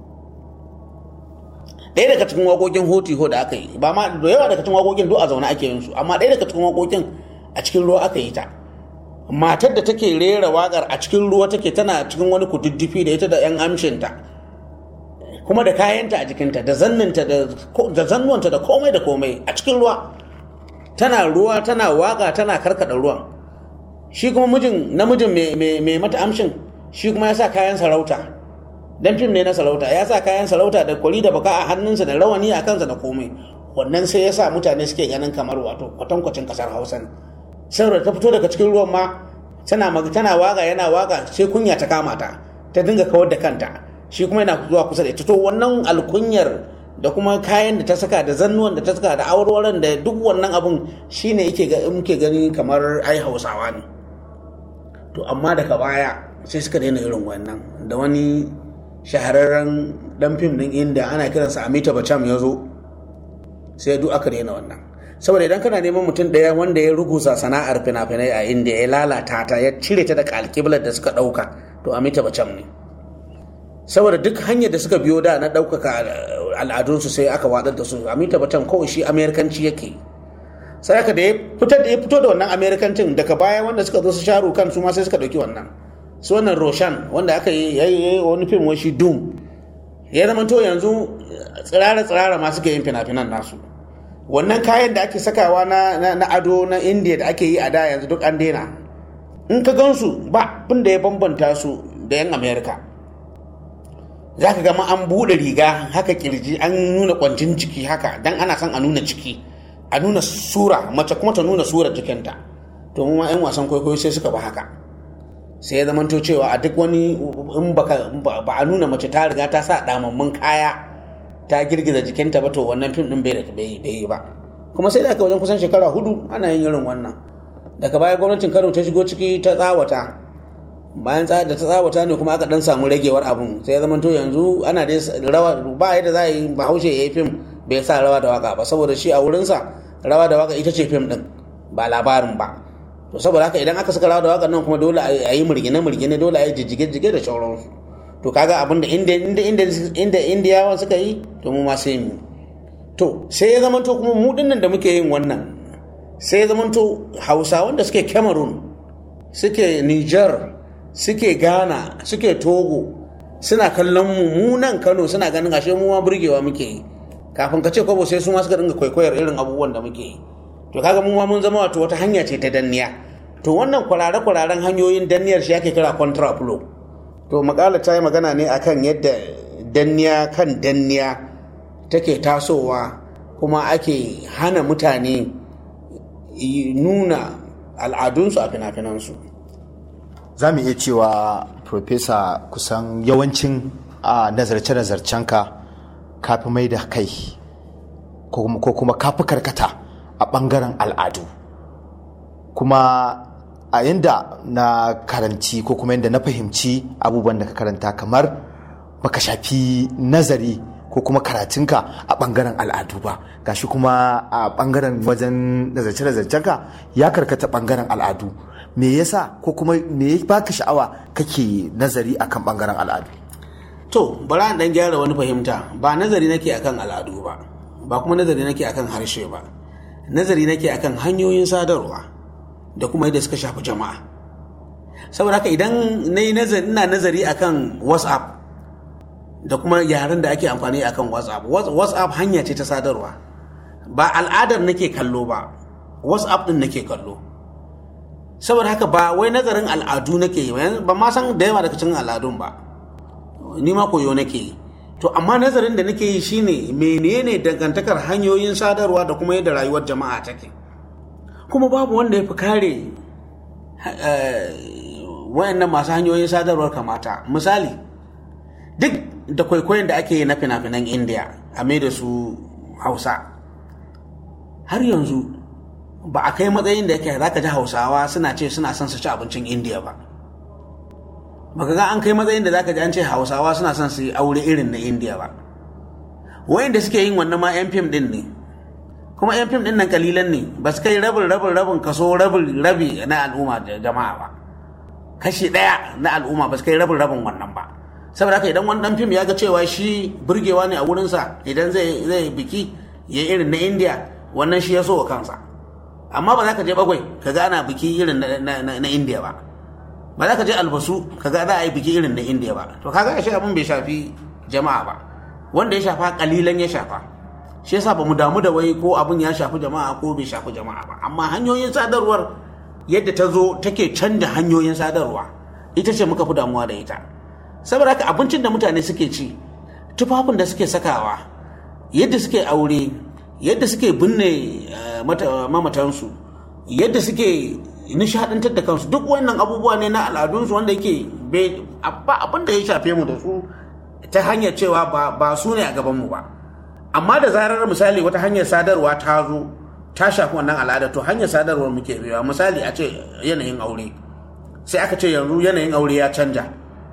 ɗaya daga cikin waƙoƙin hoti ho da aka yi ba ma da yawa daga cikin waƙoƙin duk a zaune ake yin su amma ɗaya daga cikin waƙoƙin a cikin ruwa aka yi ta matar da take rera waƙar a cikin ruwa take tana cikin wani kududdufi da ita da 'yan amshinta kuma da kayanta a jikinta da zanninta da zannuwanta da komai da komai a cikin ruwa tana ruwa tana waka tana karkada ruwan shi kuma mijin namijin mai mata amshin shi kuma ya sa kayan sarauta dan fim ne na sarauta ya sa kayan sarauta da kwari da baka a hannunsa da rawani a kansa da komai wannan sai ya sa mutane suke ganin kamar wato kwatankwacin kasar hausa ne saboda ta fito daga cikin ruwan ma tana tana waka yana waka sai kunya ta kama ta ta dinga kawar da kanta shi kuma yana zuwa kusa da ita to wannan alkunyar da kuma kayan da ta saka da zannuwan da ta saka da awarwaran da duk wannan abun shine yake ga muke gani kamar ai hausawa ne to amma daga baya sai suka daina irin wannan da wani shahararren dan fim din inda ana kiransa Amita Bacham ya zo sai duk aka daina wannan saboda idan kana neman mutum ɗaya wanda ya rugusa sana'ar fina-finai a inda ya lalata ta ya cire ta daga alkiblar da suka ɗauka to Amita Bacham ne saboda duk hanyar da suka biyo da na ɗaukaka al'adunsu sai aka watsar da su amita batan kawai shi amerikanci yake sai aka da ya fitar da ya fito da wannan amerikancin daga baya wanda suka zo su sharu kan su ma sai suka ɗauki wannan su wannan roshan wanda aka yi yayi wani fim wani shi doom ya zama to yanzu tsirara tsirara ma suke yin fina-finan nasu wannan kayan da ake sakawa na, na, ado na indiya da ake yi a da yanzu duk an daina in ka gansu ba abin da ya bambanta su da yan amerika za ka gama an buɗe riga haka kirji an nuna kwancin ciki haka dan ana son a nuna ciki a nuna sura mace kuma ta nuna sura jikinta to mu ma 'yan wasan kwaikwayo sai suka ba haka sai ya zamanto cewa a duk wani in baka ba a nuna mace ta riga ta sa damammun kaya ta girgiza jikinta ba to wannan fim din bai bai yi ba kuma sai da aka wajen kusan shekara hudu ana yin irin wannan daga baya gwamnatin kano ta shigo ciki ta tsawata bayan da ta tsawata ne kuma aka dan samu ragewar abun sai ya zama to yanzu ana dai rawa ba yadda za a yi bahaushe ya yi fim bai sa rawa da waka ba saboda shi a wurinsa rawa da waka ita ce fim din ba labarin ba to saboda haka idan aka saka rawa da waƙar nan kuma dole a yi murgine murgine dole a yi jijjige jige da sauransu to kaga abin da inda inda inda inda indiyawan suka yi to mu ma sai mu to sai ya zamanto kuma mu dinnan da muke yin wannan sai ya zamanto hausawan da suke cameroon suke niger suke ghana suke togo suna kallon mu mu nan kano suna ganin ashe mu ma burgewa muke yi kafin ka ce kwabo sai su ma suka dinga kwaikwayar irin abubuwan da muke yi to kaga mu ma mun zama wato wata hanya ce ta danniya to wannan kwarare-kwararen hanyoyin danniyar shi ake kira contraflow to makala ta yi magana ne akan yadda danniya kan danniya take tasowa kuma ake hana mutane nuna al'adunsu a fina-finansu za mu iya cewa profesa kusan yawancin a nazarce-nazarcenka kafi mai da kai ko kuma kafi karkata a ɓangaren al'adu kuma a yadda na karanci ko kuma yadda na fahimci abubuwan da ka karanta kamar baka shafi nazari ko kuma karatunka a ɓangaren al'adu ba gashi kuma a ɓangaren wajen nazarce-nazarcenka ya karkata ɓangaren al'adu me yasa ko kuma me ya baka sha'awa kake nazari akan ɓangaren al'adu to bara dan gyara wani fahimta ba nazari nake akan al'adu ba ba kuma nazari nake akan harshe ba nazari nake akan hanyoyin sadarwa da kuma yadda suka shafi jama'a saboda haka idan na yi nazari ina nazari akan whatsapp da kuma yaren da ake amfani akan whatsapp whatsapp hanya ce ta sadarwa ba al'adar nake kallo ba whatsapp din nake kallo saboda haka ba wai nazarin al'adu nake yi ba ma san da yawa daga cikin al'adun ba ni ma koyo nake yi to amma nazarin da nake yi shine menene dangantakar hanyoyin sadarwa da kuma yadda rayuwar jama'a take kuma babu wanda ya fi kare wayannan masu hanyoyin sadarwar kamata misali duk da kwaikwayon da ake yi na fina-finan indiya a mai da su hausa har yanzu ba a kai matsayin da yake za ka ji hausawa suna ce suna son su ci abincin indiya ba baka ga an kai matsayin da za ka ji an ce hausawa suna son su yi aure irin na indiya ba wayanda suke yin wannan ma yan fim din ne kuma yan fim din nan kalilan ne ba su kai rabin rabin rabin kaso rabin rabi na al'umma da jama'a ba kashi ɗaya na al'umma ba su kai rabin rabin wannan ba saboda haka idan wani dan fim ya ga cewa shi burgewa ne a wurinsa idan zai zai biki ya irin na indiya wannan shi ya so wa kansa amma ba za ka je bagwai ka ga ana biki irin na indiya ba ba za ka je albasu ka ga za a yi biki irin na indiya ba to kaga shi abin bai shafi jama'a ba wanda ya shafa kalilan ya shafa shi yasa ba mu damu da wai ko abin ya shafi jama'a ko bai shafi jama'a ba amma hanyoyin sadarwar yadda ta zo take canja hanyoyin sadarwa ita ce muka fi damuwa da ita saboda haka abincin da mutane suke ci tufafin da suke sakawa yadda suke aure yadda suke binne mamatansu yadda suke nishadantar da kansu duk wannan abubuwa ne na al'adunsu wanda yake ba abin da ya shafe mu da su ta hanyar cewa ba su ne a gabanmu ba amma da zarar misali wata hanyar sadarwa ta zo ta shafi wannan al'ada to hanyar sadarwar muke biya misali a ce yanayin aure sai aka ce yanzu yanayin aure ya canja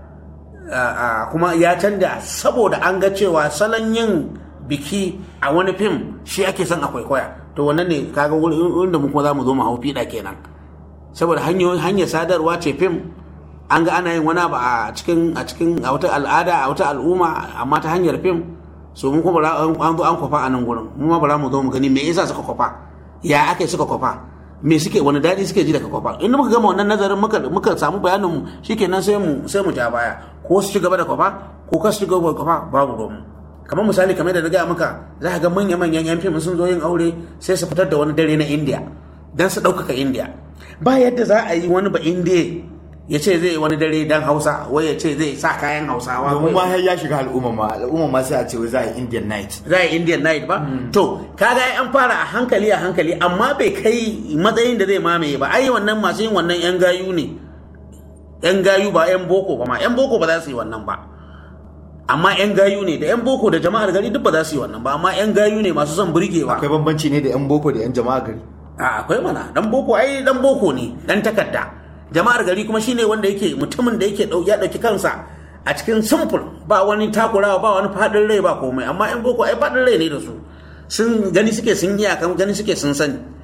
kuma ya canja saboda an ga cewa salon yin biki a wani fim shi ake son a kwaikwaya to wannan ne kaga wurin da mu kuma za mu zo mu hau fiɗa kenan saboda hanyar sadarwa ce fim an ga ana yin wani abu a cikin a cikin a wata al'ada a wata al'umma amma ta hanyar fim so mu kuma an zo an kwafa a nan gurin mu ma bara mu zo mu gani me yasa suka kwafa ya aka suka kwafa me suke wani daɗi suke ji daga kwafa in muka gama wannan nazarin muka muka samu bayanin mu shikenan sai mu sai mu ja baya ko su ci gaba da kwafa ko ka su ci gaba da kwafa babu ruwan kamar misali kamar da na gaya maka za ka ga manya manyan yan fim sun zo yin aure sai su fitar da wani dare na indiya dan su ɗaukaka indiya ba yadda za a yi wani ba indiya ya ce zai wani dare dan hausa wai ya ce zai sa kayan hausawa domin ma ya shiga al'umma ma al'umma ma sai a ce za a yi indian night za a yi indian night ba to kaga an fara a hankali a hankali amma bai kai matsayin da zai mamaye ba ai wannan masu yin wannan yan gayu ne yan gayu ba yan boko ba ma yan boko ba za su yi wannan ba amma yan gayu ne da yan boko da jama'ar gari duk ba za su yi wannan ba amma yan gayu ne masu son burgewa akwai bambanci ne da yan boko da yan jama'ar gari a akwai mana dan boko ai dan boko ne dan takarda jama'ar gari kuma shine wanda yake mutumin da yake ya dauki kansa a cikin simple ba wani takurawa ba wani fadin rai ba komai amma yan boko ai fadin rai ne da su sun gani suke sun yi akan gani suke sun sani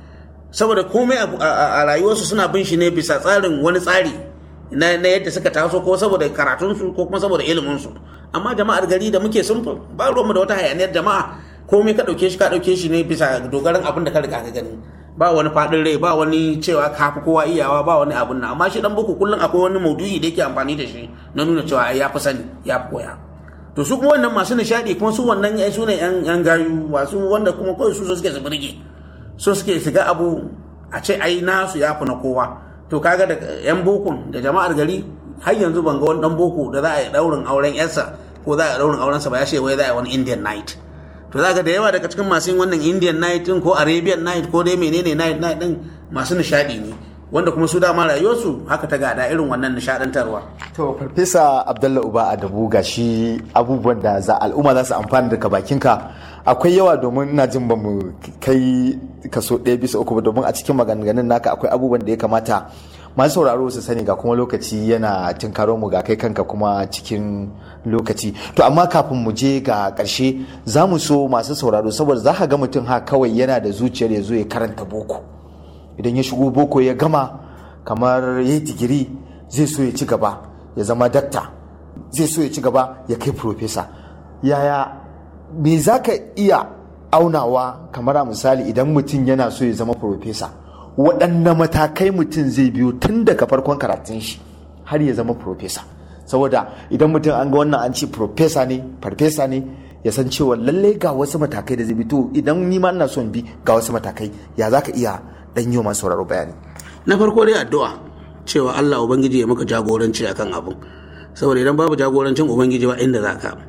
saboda komai a- a a rayuwarsu suna bin shi ne bisa tsarin wani tsari na na yadda suka taso ko saboda karatunsu ko kuma saboda iliminsu amma jama'ar gari da muke sun ba ruwanmu da wata hayaniyar jama'a komai ka ɗauke shi ka ɗauke shi ne bisa dogaran abin da ka riga ka gani ba wani faɗin rai ba wani cewa ka fi kowa iyawa ba wani abun nan amma shi dan boko kullum akwai wani maudu'i da yake amfani da shi na nuna cewa ai ya fi sani ya fi koya to su kuma wannan masu nishadi kuma su wannan ai su ne yan yan gayu masu wanda kuma kawai su so suke su burge so suke shiga abu a ce ai nasu ya fi na kowa to kaga da yan bokon da jama'ar gari har yanzu ban ga wani dan boko da za a yi daurin auren yarsa ko za a yi daurin auren sa ba ya ce wai za a yi wani indian night to za ga da yawa daga cikin masu yin wannan indian night din ko arabian night ko dai menene night night din masu nishadi ne wanda kuma su dama rayuwarsu haka ta gada irin wannan nishadantarwa To Farfesa Abdullah Uba Adabu ga shi abubuwan da za al'umma za su amfana daga bakinka akwai yawa domin ina jin ba mu kai kaso ɗaya bisa uku ba domin a cikin maganganun naka akwai abubuwan da ya kamata masu sauraro su sani ga kuma lokaci yana tinkaro mu ga kai kanka kuma cikin lokaci to amma kafin mu je ga ƙarshe za mu so masu sauraro saboda za ka ga mutum ha kawai yana da zuciyar ya zo ya karanta boko idan ya shigo boko ya gama kamar ya yi digiri zai so ya ci gaba ya zama dakta zai so ya ci gaba ya kai profesa yaya me za ka iya aunawa kamar a misali idan mutum yana so ya zama profesa waɗanne matakai mutum zai biyo tun daga farkon karatun shi har ya zama profesa saboda idan mutum an ga wannan an ce profesa ne farfesa ne ya san cewa lallai ga wasu matakai da zai bi to idan ni ma ina son bi ga wasu matakai ya za ka iya dan yi wa masu sauraro bayani na farko dai addu'a cewa Allah ubangiji ya maka jagoranci akan abin saboda idan babu jagorancin ubangiji ba inda za ka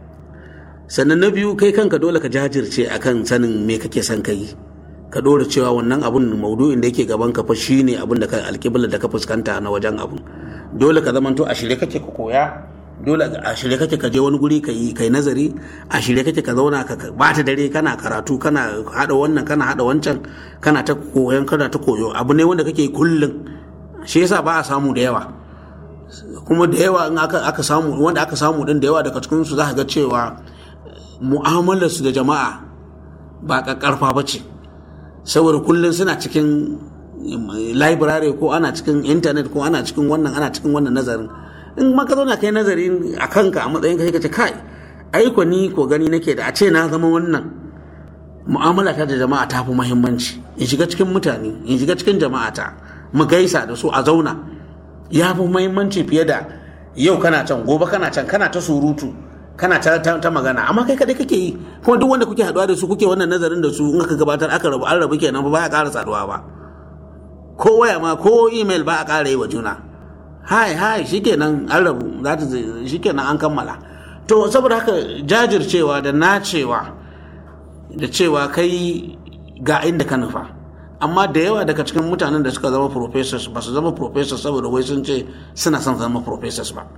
sannan na biyu kai kanka dole ka jajirce akan sanin me kake son ka yi ka dora cewa wannan abun maudu'in da yake gaban ka fa shine abin da ka alƙiblar da ka fuskanta na wajen abun dole ka zamanto a shirye kake ka koya dole a shirye kake ka je wani guri ka yi kai nazari a shirye kake ka zauna ka bata dare kana karatu kana hada wannan kana hada wancan kana ta koyon kana ta koyo abu ne wanda kake yi kullum shi yasa ba a samu da yawa kuma da yawa in aka, aka samu wanda aka samu din da yawa daga cikin su za ka ga cewa mu'amalar su da jama'a ba kakkarfa ba ce saboda kullum suna cikin library ko ana cikin internet ko ana cikin wannan ana cikin wannan nazarin in ma ka zauna kai nazari a kanka a matsayin kai ka ce kai aiko ni ko gani nake da a ce na zama wannan mu'amala ta da jama'a ta fi muhimmanci in shiga cikin mutane in shiga cikin jama'a ta mu gaisa da su a zauna ya fi muhimmanci fiye da yau kana can gobe kana can kana ta surutu kana ta, ta, ta magana amma kai kadai kake yi kuma duk wanda kuke haduwa da su kuke wannan nazarin da su in aka gabatar aka rabu an rabu kenan ba ya ƙara saduwa ba ko waya ma ko email ba a ƙara yi wa juna hai hai shikenan an rabu za ta shikenan an kammala to saboda haka jajircewa da nacewa da cewa kai ga inda ka nufa amma da yawa daga cikin mutanen da suka zama professors ba su zama professors saboda wai sun ce suna son zama professors ba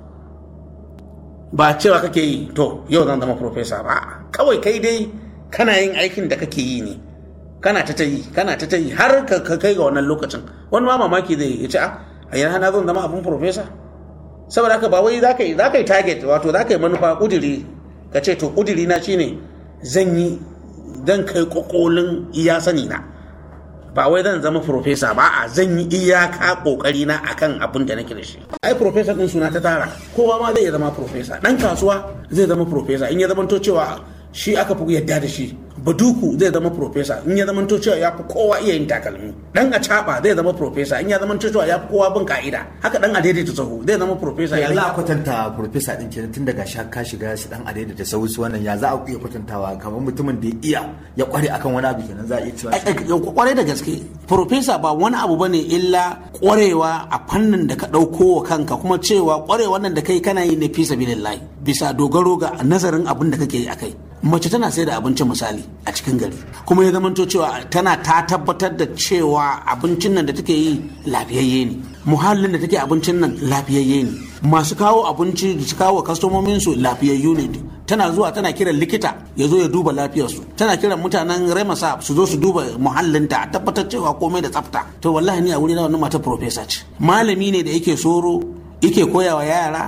ba cewa kake yi to yau zan zama professor ba kawai kai dai kana yin aikin da kake yi ne kana ta ta yi kana ta ta yi har ka kai ga wannan lokacin wani ma mamaki zai ya ce a a yana na zan zama abin professor saboda haka ba wai za ka yi za ka yi target wato za ka yi manufa kudiri ka ce to kudiri na shine zan yi zan kai kokolin iya sani na ba wai zan zama profesa ba a zan yi iyaka kokari na akan abin da nake da shi ai profesa din suna ta tara kowa ma zai zama profesa dan kasuwa zai zama profesa in ya zama to cewa shi aka fi yadda da shi baduku zai zama profesa in ya zama to cewa ya fi kowa iya yin takalmi dan a caba zai zama profesa in ya zama to cewa ya fi kowa bin ka'ida haka dan a daidaita sahu zai zama profesa ya za a kwatanta profesa din kenan tun daga sha ka shiga shi dan adai da sauransu wannan ya za a iya kwatantawa kamar mutumin da ya iya ya kware akan wani abu kenan za a iya cewa kwarai da gaske profesa ba wani abu bane illa kwarewa a fannin da ka ɗauko wa kanka kuma cewa kwarewa nan da kai kana yi ne fi sabilillahi bisa dogaro ga nazarin abin da kake yi akai mace tana sai da abinci misali a cikin gari kuma ya zamanto cewa tana ta tabbatar da cewa abincin nan da take yi lafiyayye ne muhallin da take abincin nan lafiyayye ne masu kawo abinci da su kawo kastomomin su lafiyayyu ne tana zuwa tana kiran likita ya zo ya duba lafiyarsu tana kiran mutanen remasa su zo su duba muhallinta a tabbatar cewa komai da tsafta to wallahi ni a wuri na wannan mata profesa ce malami ne da yake soro yake koyawa yara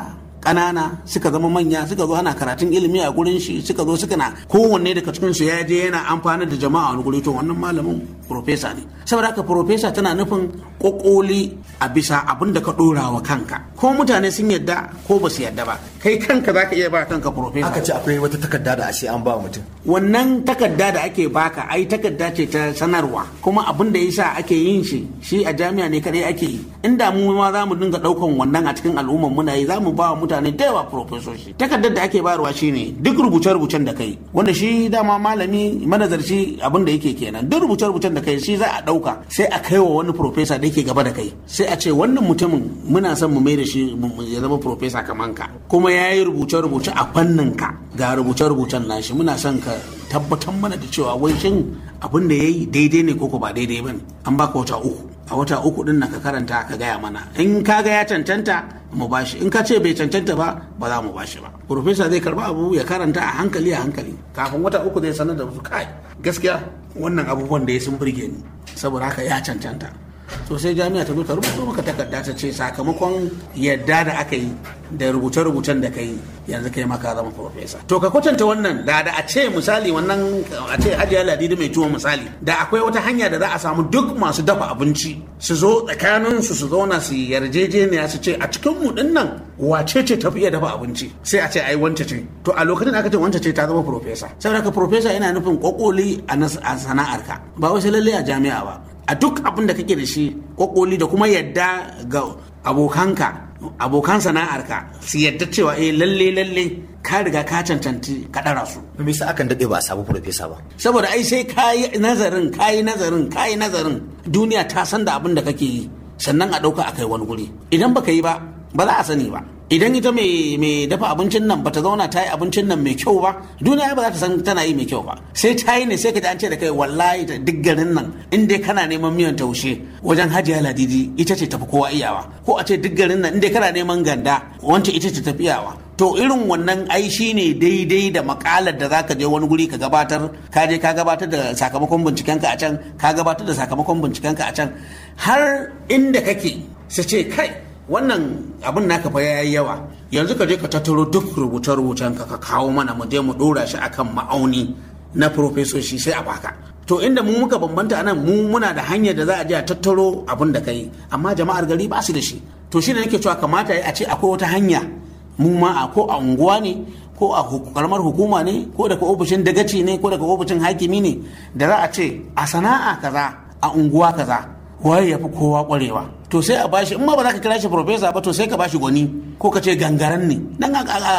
ƙanana suka zama manya suka zo ana karatun ilimi a gurin shi suka zo suka na kowanne daga cikin su ya je yana amfani da jama'a wani guri to wannan malamin profesa ne saboda haka profesa tana nufin kokoli a bisa abin da ka dora wa kanka ko mutane sun yadda ko ba su yadda ba kai kanka zaka iya ba kanka profesa aka ce akwai wata takarda da ashe an ba mutum wannan takarda da ake baka ai takarda ce ta sanarwa kuma abin da yasa ake yin shi shi a jami'a ne kadai ake yi inda mu ma za mu dinga daukan wannan a cikin al'ummar muna yi za mu ba wa mutane da yawa profesoshi takardar da ake bayarwa shine duk rubuce-rubucen da kai wanda shi dama malami manazarci abin da yake kenan duk rubuce-rubucen da kai shi za a dauka sai a kai wa wani profesa da yake gaba da kai sai a ce wannan mutumin muna son mu mai da shi ya zama profesa kaman ka kuma ya yi rubuce-rubuce a fannin ka ga rubuce-rubucen nashi muna son ka tabbatar mana da cewa wai shin abin da ya yi daidai ne ko ba daidai ba ne an baka wata uku a wata uku din nan ka karanta ka gaya mana in ka ga ya cancanta mu bashi in ka ce bai cancanta ba ba za mu bashi ba profesa zai karba abu ya karanta a hankali a hankali kafin wata uku zai sanar da su kai gaskiya wannan abubuwan da ya sun burge ni saboda haka ya cancanta to sai jami'a ta zo ta rubuto maka takarda ta ce sakamakon yadda da aka yi da rubuce-rubucen da ka yi yanzu kai maka zama profesa to ka kwatanta wannan da da a ce misali wannan a ce hajiya ladidi mai tuwo misali da akwai wata hanya da za a samu duk masu dafa abinci su zo tsakanin su su zauna su yarjejeniya su ce a cikin mu din nan wace ce tafi iya dafa abinci sai a ce ai wance ce to a lokacin da aka ce wance ce ta zama profesa saboda ka profesa yana nufin kokoli a sana'arka ba wasu lalle a jami'a ba a duk abin da kake da shi kokoli da kuma yadda ga abokanka abokan sana'arka su yadda cewa eh lalle lalle ka riga ka cancanci ka dara su me yasa akan dade ba a samu profesa ba saboda ai sai kayi nazarin kayi nazarin kayi nazarin duniya ta san da abin da kake yi sannan a dauka akai wani guri idan baka yi ba ba za a sani ba idan ita mai dafa abincin nan bata zauna ta yi abincin nan mai kyau ba duniya ba za ta san tana yi mai kyau ba sai ta yi ne sai ka ji an ce da kai wallahi ta duk garin nan in dai kana neman miyan taushe wajen hajiya ladidi ita ce tafi kowa iyawa ko a ce duk garin nan in dai kana neman ganda wancan ita ce tafi iyawa to irin wannan ai shi ne daidai da makalar da zaka je wani guri ka gabatar ka je ka gabatar da sakamakon bincikenka a can ka gabatar da sakamakon bincikenka a can har inda kake su ce kai wannan abin naka fa yayi yawa yanzu ka je ka tattaro duk rubuce-rubucen ka ka kawo mana mu je mu dora shi akan ma'auni na profesoshi sai a baka to inda mu muka bambanta anan mu muna da hanyar da za a je a tattaro abin da kai amma jama'ar gari ba su da shi to shine nake cewa kamata a ce akwai wata hanya mu ma a ko a unguwa ne ko a karamar hukuma ne ko daga ofishin dagaci ne ko daga ofishin hakimi ne da za a ce a sana'a kaza a unguwa kaza waye ya fi kowa kwarewa to sai a bashi in ma ba za ka kira shi profesa ba to sai ka bashi gwani ko ka ce gangaren ne dan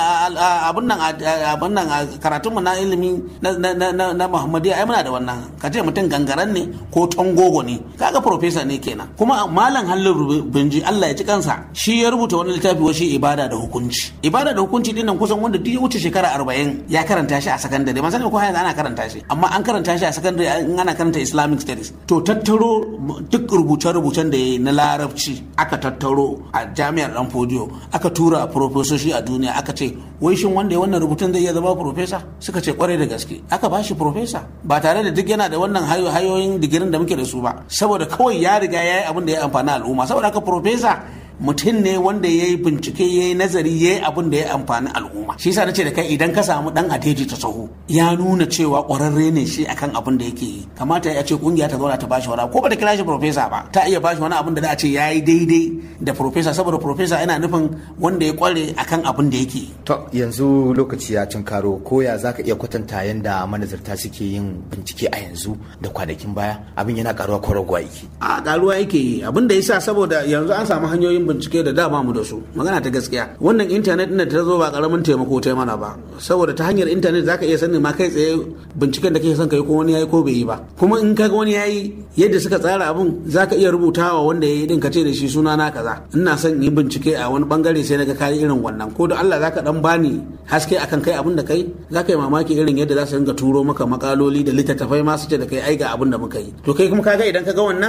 abun nan abun nan karatunmu na ilimi na muhammadiya ai muna da wannan ka ce mutum gangaren ne ko tangogo ne kaga profesa ne kenan kuma malam hallin binji Allah ya ci kansa shi ya rubuta wani littafi washi ibada da hukunci ibada da hukunci din nan kusan wanda duk ya wuce shekara arba'in ya karanta shi a sakandare man sani ko yanzu ana karanta shi amma an karanta shi a sakandare in ana karanta islamic studies to tattaro duk rubuce-rubucen da ya yi na larabci aka tattaro a jami'ar dan fodiyo aka tura a profesoshi a duniya aka ce wai shin wanda ya wannan rubutun zai iya zama profesa suka ce kwarai da gaske aka ba shi profesa ba tare da duk yana da wannan hayoyin digirin da muke da su ba saboda kawai ya riga ya yi abin da ya amfani al'umma saboda haka profesa mutum ne wanda ya yi bincike ya yi nazari ya yi abin da ya amfani al'umma shi yasa nace da kai idan ka samu dan adeji ta sahu ya nuna cewa kwararre ne shi akan abin da yake yi kamata ya ce kungiya ta zauna ta bashi wani ko ba ta kira shi profesa ba ta iya bashi wani abin da za a ce ya yi daidai da profesa saboda profesa yana nufin wanda ya kware akan abin da yake yi to yanzu lokaci ya cin karo ko ya zaka iya kwatanta yanda manazarta suke yin bincike a yanzu da kwanakin baya abin yana karuwa ko raguwa yake a karuwa yake yi abin da yasa saboda yanzu an samu hanyoyin bincike da dama mu da su magana ta gaskiya wannan intanet din da ta zo ba karamin taimako ta mana ba saboda ta hanyar intanet zaka iya sanin ma kai tsaye binciken da kake son kai ko wani yayi ko bai yi ba kuma in kaga wani yayi yadda suka tsara abun zaka iya rubutawa wanda yayi din ka ce da shi suna na kaza ina son yi bincike a wani bangare sai naga kai irin wannan ko da Allah zaka dan bani haske akan kai abin da kai zaka yi mamaki irin yadda za su dinga turo maka makaloli da littattafai ma su ce da kai ai ga abin da muka yi to kai kuma kaga idan kaga wannan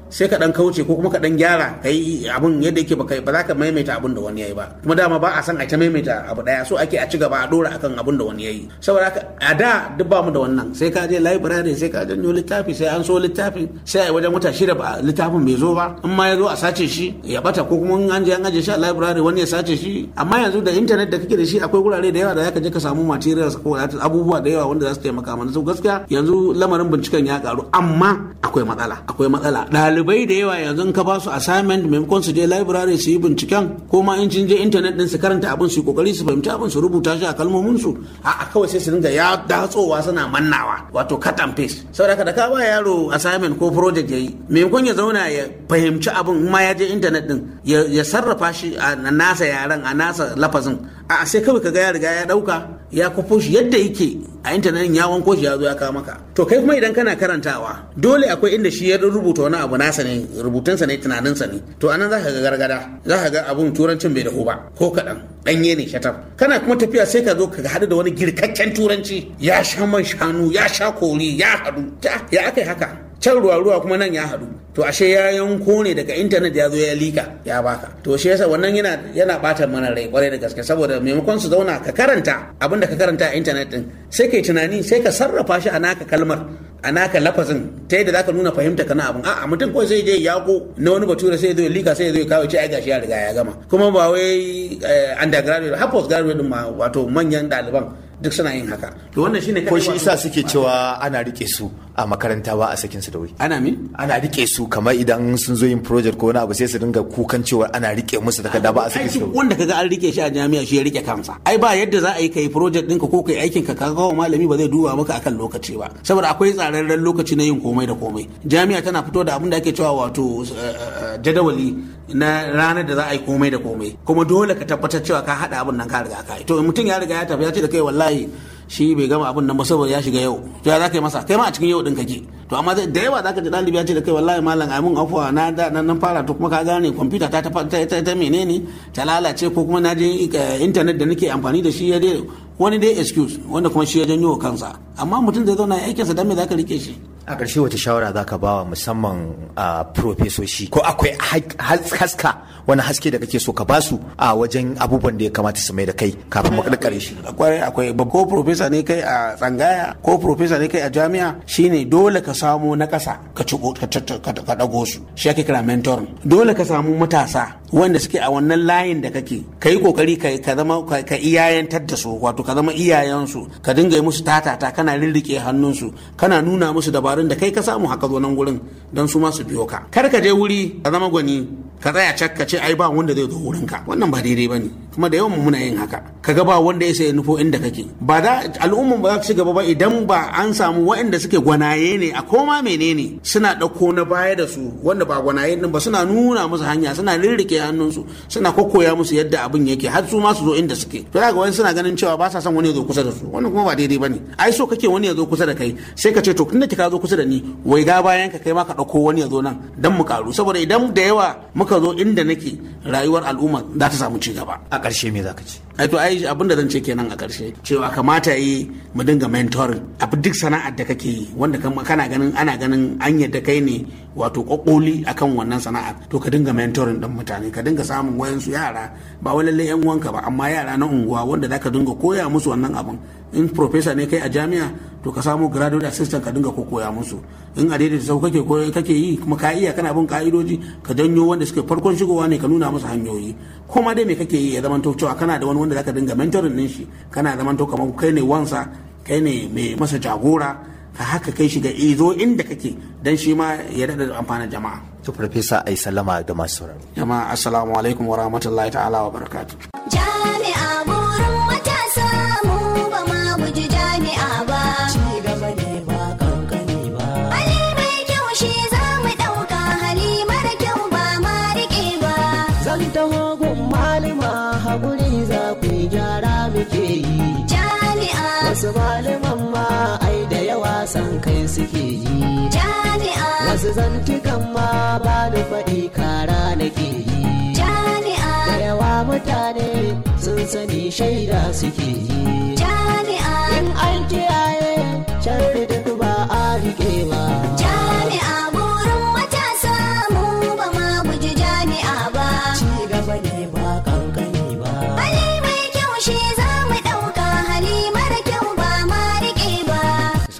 sai ka dan kauce ko kuma ka dan gyara ka yi abun yadda yake baka ba za ka maimaita abun da wani yayi ba kuma dama ba a san a ta maimaita abu daya so ake a ci gaba a dora akan abun da wani yayi saboda haka a da duk ba mu da wannan sai ka je library sai ka janyo littafi sai an so littafin sai a wajen wata shida ba littafin bai zo ba in ma ya zo a sace shi ya bata ko kuma in an je an aje shi a library wani ya sace shi amma yanzu da internet da kake da shi akwai gurare da yawa da zaka je ka samu materials ko abubuwa da yawa wanda za su taimaka mana so gaskiya yanzu lamarin binciken ya karu amma akwai matsala akwai matsala ɗalibai da yawa yanzu in ka ba su assignment maimakon su je library su yi binciken ko ma in je internet din su karanta abin su yi kokari su fahimci abin su rubuta shi a kalmomin su a kawai sai su dinga ya datsowa suna mannawa wato cut and paste saboda da ka ba yaro assignment ko project yayi maimakon ya zauna ya fahimci abin in ma ya je internet din ya sarrafa shi a nasa yaren a nasa lafazin a sai kawai kaga ya riga ya dauka ya kwafo shi yadda yake a intanet ya wanko shi ya zo ya kawo maka to kai kuma idan kana karantawa dole akwai inda shi ya rubuta wani abu nasa ne rubutunsa ne tunaninsa ne to anan za ka ga gargada za ka ga abun turancin bai dahu ba ko kaɗan ɗanye ne shatar kana kuma tafiya sai ka zo ka haɗu da wani girkakken turanci ya sha man shanu ya sha kori ya haɗu ya aka yi haka can ruwa ruwa kuma nan ya haɗu to ashe ya yanko ne daga intanet ya zo ya lika ya baka to shi yasa wannan yana yana bata mana rai kwarai da gaske saboda maimakon su zauna ka karanta abin da ka karanta a intanet din sai kai tunani sai ka sarrafa shi a naka kalmar a naka lafazin ta yadda zaka nuna fahimta kana abin a'a mutum kawai sai je yako na wani bature sai ya zo ya lika sai ya zo ya kawo ce ai gashi ya riga ya gama kuma ba wai undergraduate har postgraduate din ma wato manyan ɗaliban duk suna yin haka to wannan shine ko shi isa suke cewa ana rike su a makaranta ba a sakin su da wuri ana min ana rike su kamar idan sun zo yin project ko wani abu sai su dinga kukan cewa ana rike musu takarda ba a sakin su da wuri wanda kaga an rike shi a jami'a shi ya rike kansa ai ba yadda za a yi kai project ɗinka ko kai aikin ka kaga kawo malami ba zai duba maka akan lokaci ba saboda akwai tsararren lokaci na yin komai da komai jami'a tana fito da abin da ake cewa wato jadawali na ranar da za a yi komai da komai kuma dole ka tabbatar cewa ka haɗa abin nan ka riga ka yi to mutum ya riga ya tafi ya ce da kai wallahi shi bai gama abin nan ba saboda ya shiga yau to ya za ka yi masa kai ma a cikin yau din kake to amma da yawa za ka ji ɗalibi ya ce da kai wallahi malam ai mun afuwa na da nan fara to kuma ka gane kwamfuta ta ta ta menene ta lalace ko kuma na je intanet da nake amfani da shi ya dai wani dai excuse wanda kuma shi ya janyo kansa amma mutum zai zauna aikinsa dan me za ka rike shi a ƙarshe wata shawara za ka bawa musamman a profesoshi ko akwai haska wani haske da kake so ka basu a wajen abubuwan da ya kamata su mai da kai kafin mu karkare shi akwai akwai ko profesa ne kai a tsangaya ko profesa ne kai a jami'a shine dole ka samu na ƙasa ka ci ka dago su shi ake kira mentor dole ka samu matasa wanda suke a wannan layin da kake ka yi kokari ka zama ka iyayentar da su wato ka zama iyayensu ka dinga yi musu tatata kana rirrike hannunsu kana nuna musu dabarun da kai ka samu haka zo nan gurin don su ma su biyo ka kar ka je wuri ka zama gwani ka tsaya cak ka ce ai ba wanda zai zo wurin ka wannan ba daidai bane kuma da yawan muna yin haka kaga ba wanda ya sai nufo inda kake ba da al'umman ba za su ci gaba ba idan ba an samu waɗanda suke gwanaye ne a koma menene suna ɗauko na baya da su wanda ba gwanaye din ba suna nuna musu hanya suna rirrike hannunsu suna kokkoya musu yadda abin yake har su ma su zo inda suke to ga wani suna ganin cewa ba sa son wani ya zo kusa da su wannan kuma ba daidai bane ai so kake wani ya zo kusa da kai sai ka ce to tunda ka zo kusa da ni wai ga bayan ka kai ma ka ɗauko wani ya zo nan dan mu karu saboda idan da yawa muka zo inda nake rayuwar al'umma za ta samu ci gaba a ƙarshe me zaka ce ai to ai abin da zan ce kenan a ƙarshe cewa kamata yi mu dinga mentoring abu duk sana'ar da kake yi wanda kana ganin ana ganin an yadda kai ne wato kokoli akan wannan sana'ar to ka dinga mentoring din mutane ka dinga samun wayansu yara ba wai lalle yan uwanka ba amma yara na unguwa wanda zaka dinga koya musu wannan abin in professor ne kai a jami'a to ka samu graduate assistant ka dinga koya musu in a daidaita sau kake kake yi kuma ka iya kana bin ka'idoji ka janyo wanda suke farkon shigowa ne ka nuna musu hanyoyi ko ma dai me kake yi ya zamanto cewa kana da wani wanda zaka dinga mentoring din shi kana zamanto kamar kai ne wansa kai ne mai masa jagora ka haka kai shiga izo inda kake dan shi ma ya daɗa amfanin jama'a to farfesa ai sallama da masu sauraro jama'a assalamu alaikum wa rahmatullahi ta'ala wa barakatuh Jami'a burin matasa mu ba ma guji jami'a ba. ci gaba ne ba kankani ba Hali mai kyau shi za mu ɗauka hali mara kyau ba ma riƙe ba. zan taho gun malima haƙuri za ku yi gyara muke yi Jami'a, wasu malaman ma ai da yawa san kai suke yi jami'a, wasu zantukan ma ba da faɗi kara nake yi da jami'a, yawa mutane sun sani shaida suke yi jami'a, in an kiyaye sharri duk ba a riƙe ba jami'a burin matasa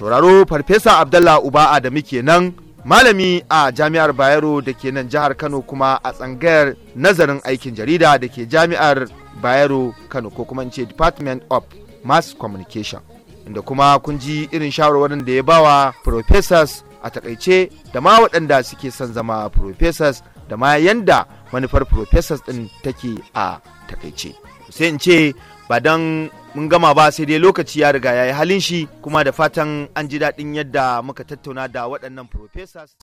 sauraro farfesa abdallah uba'a da muke nan malami a jami'ar bayero da ke nan jihar kano kuma a tsangayar nazarin aikin jarida da ke jami'ar bayero kano ko kuma in ce department of mass communication inda kuma kun ji irin shawarwarin da ya bawa professors a takaice da ma waɗanda suke son zama professors da ma yanda manufar professors ɗin take a takaice sai in ce ba don mun gama ba sai dai lokaci ya riga ya yi halin shi kuma da fatan an ji daɗin yadda muka tattauna da waɗannan professors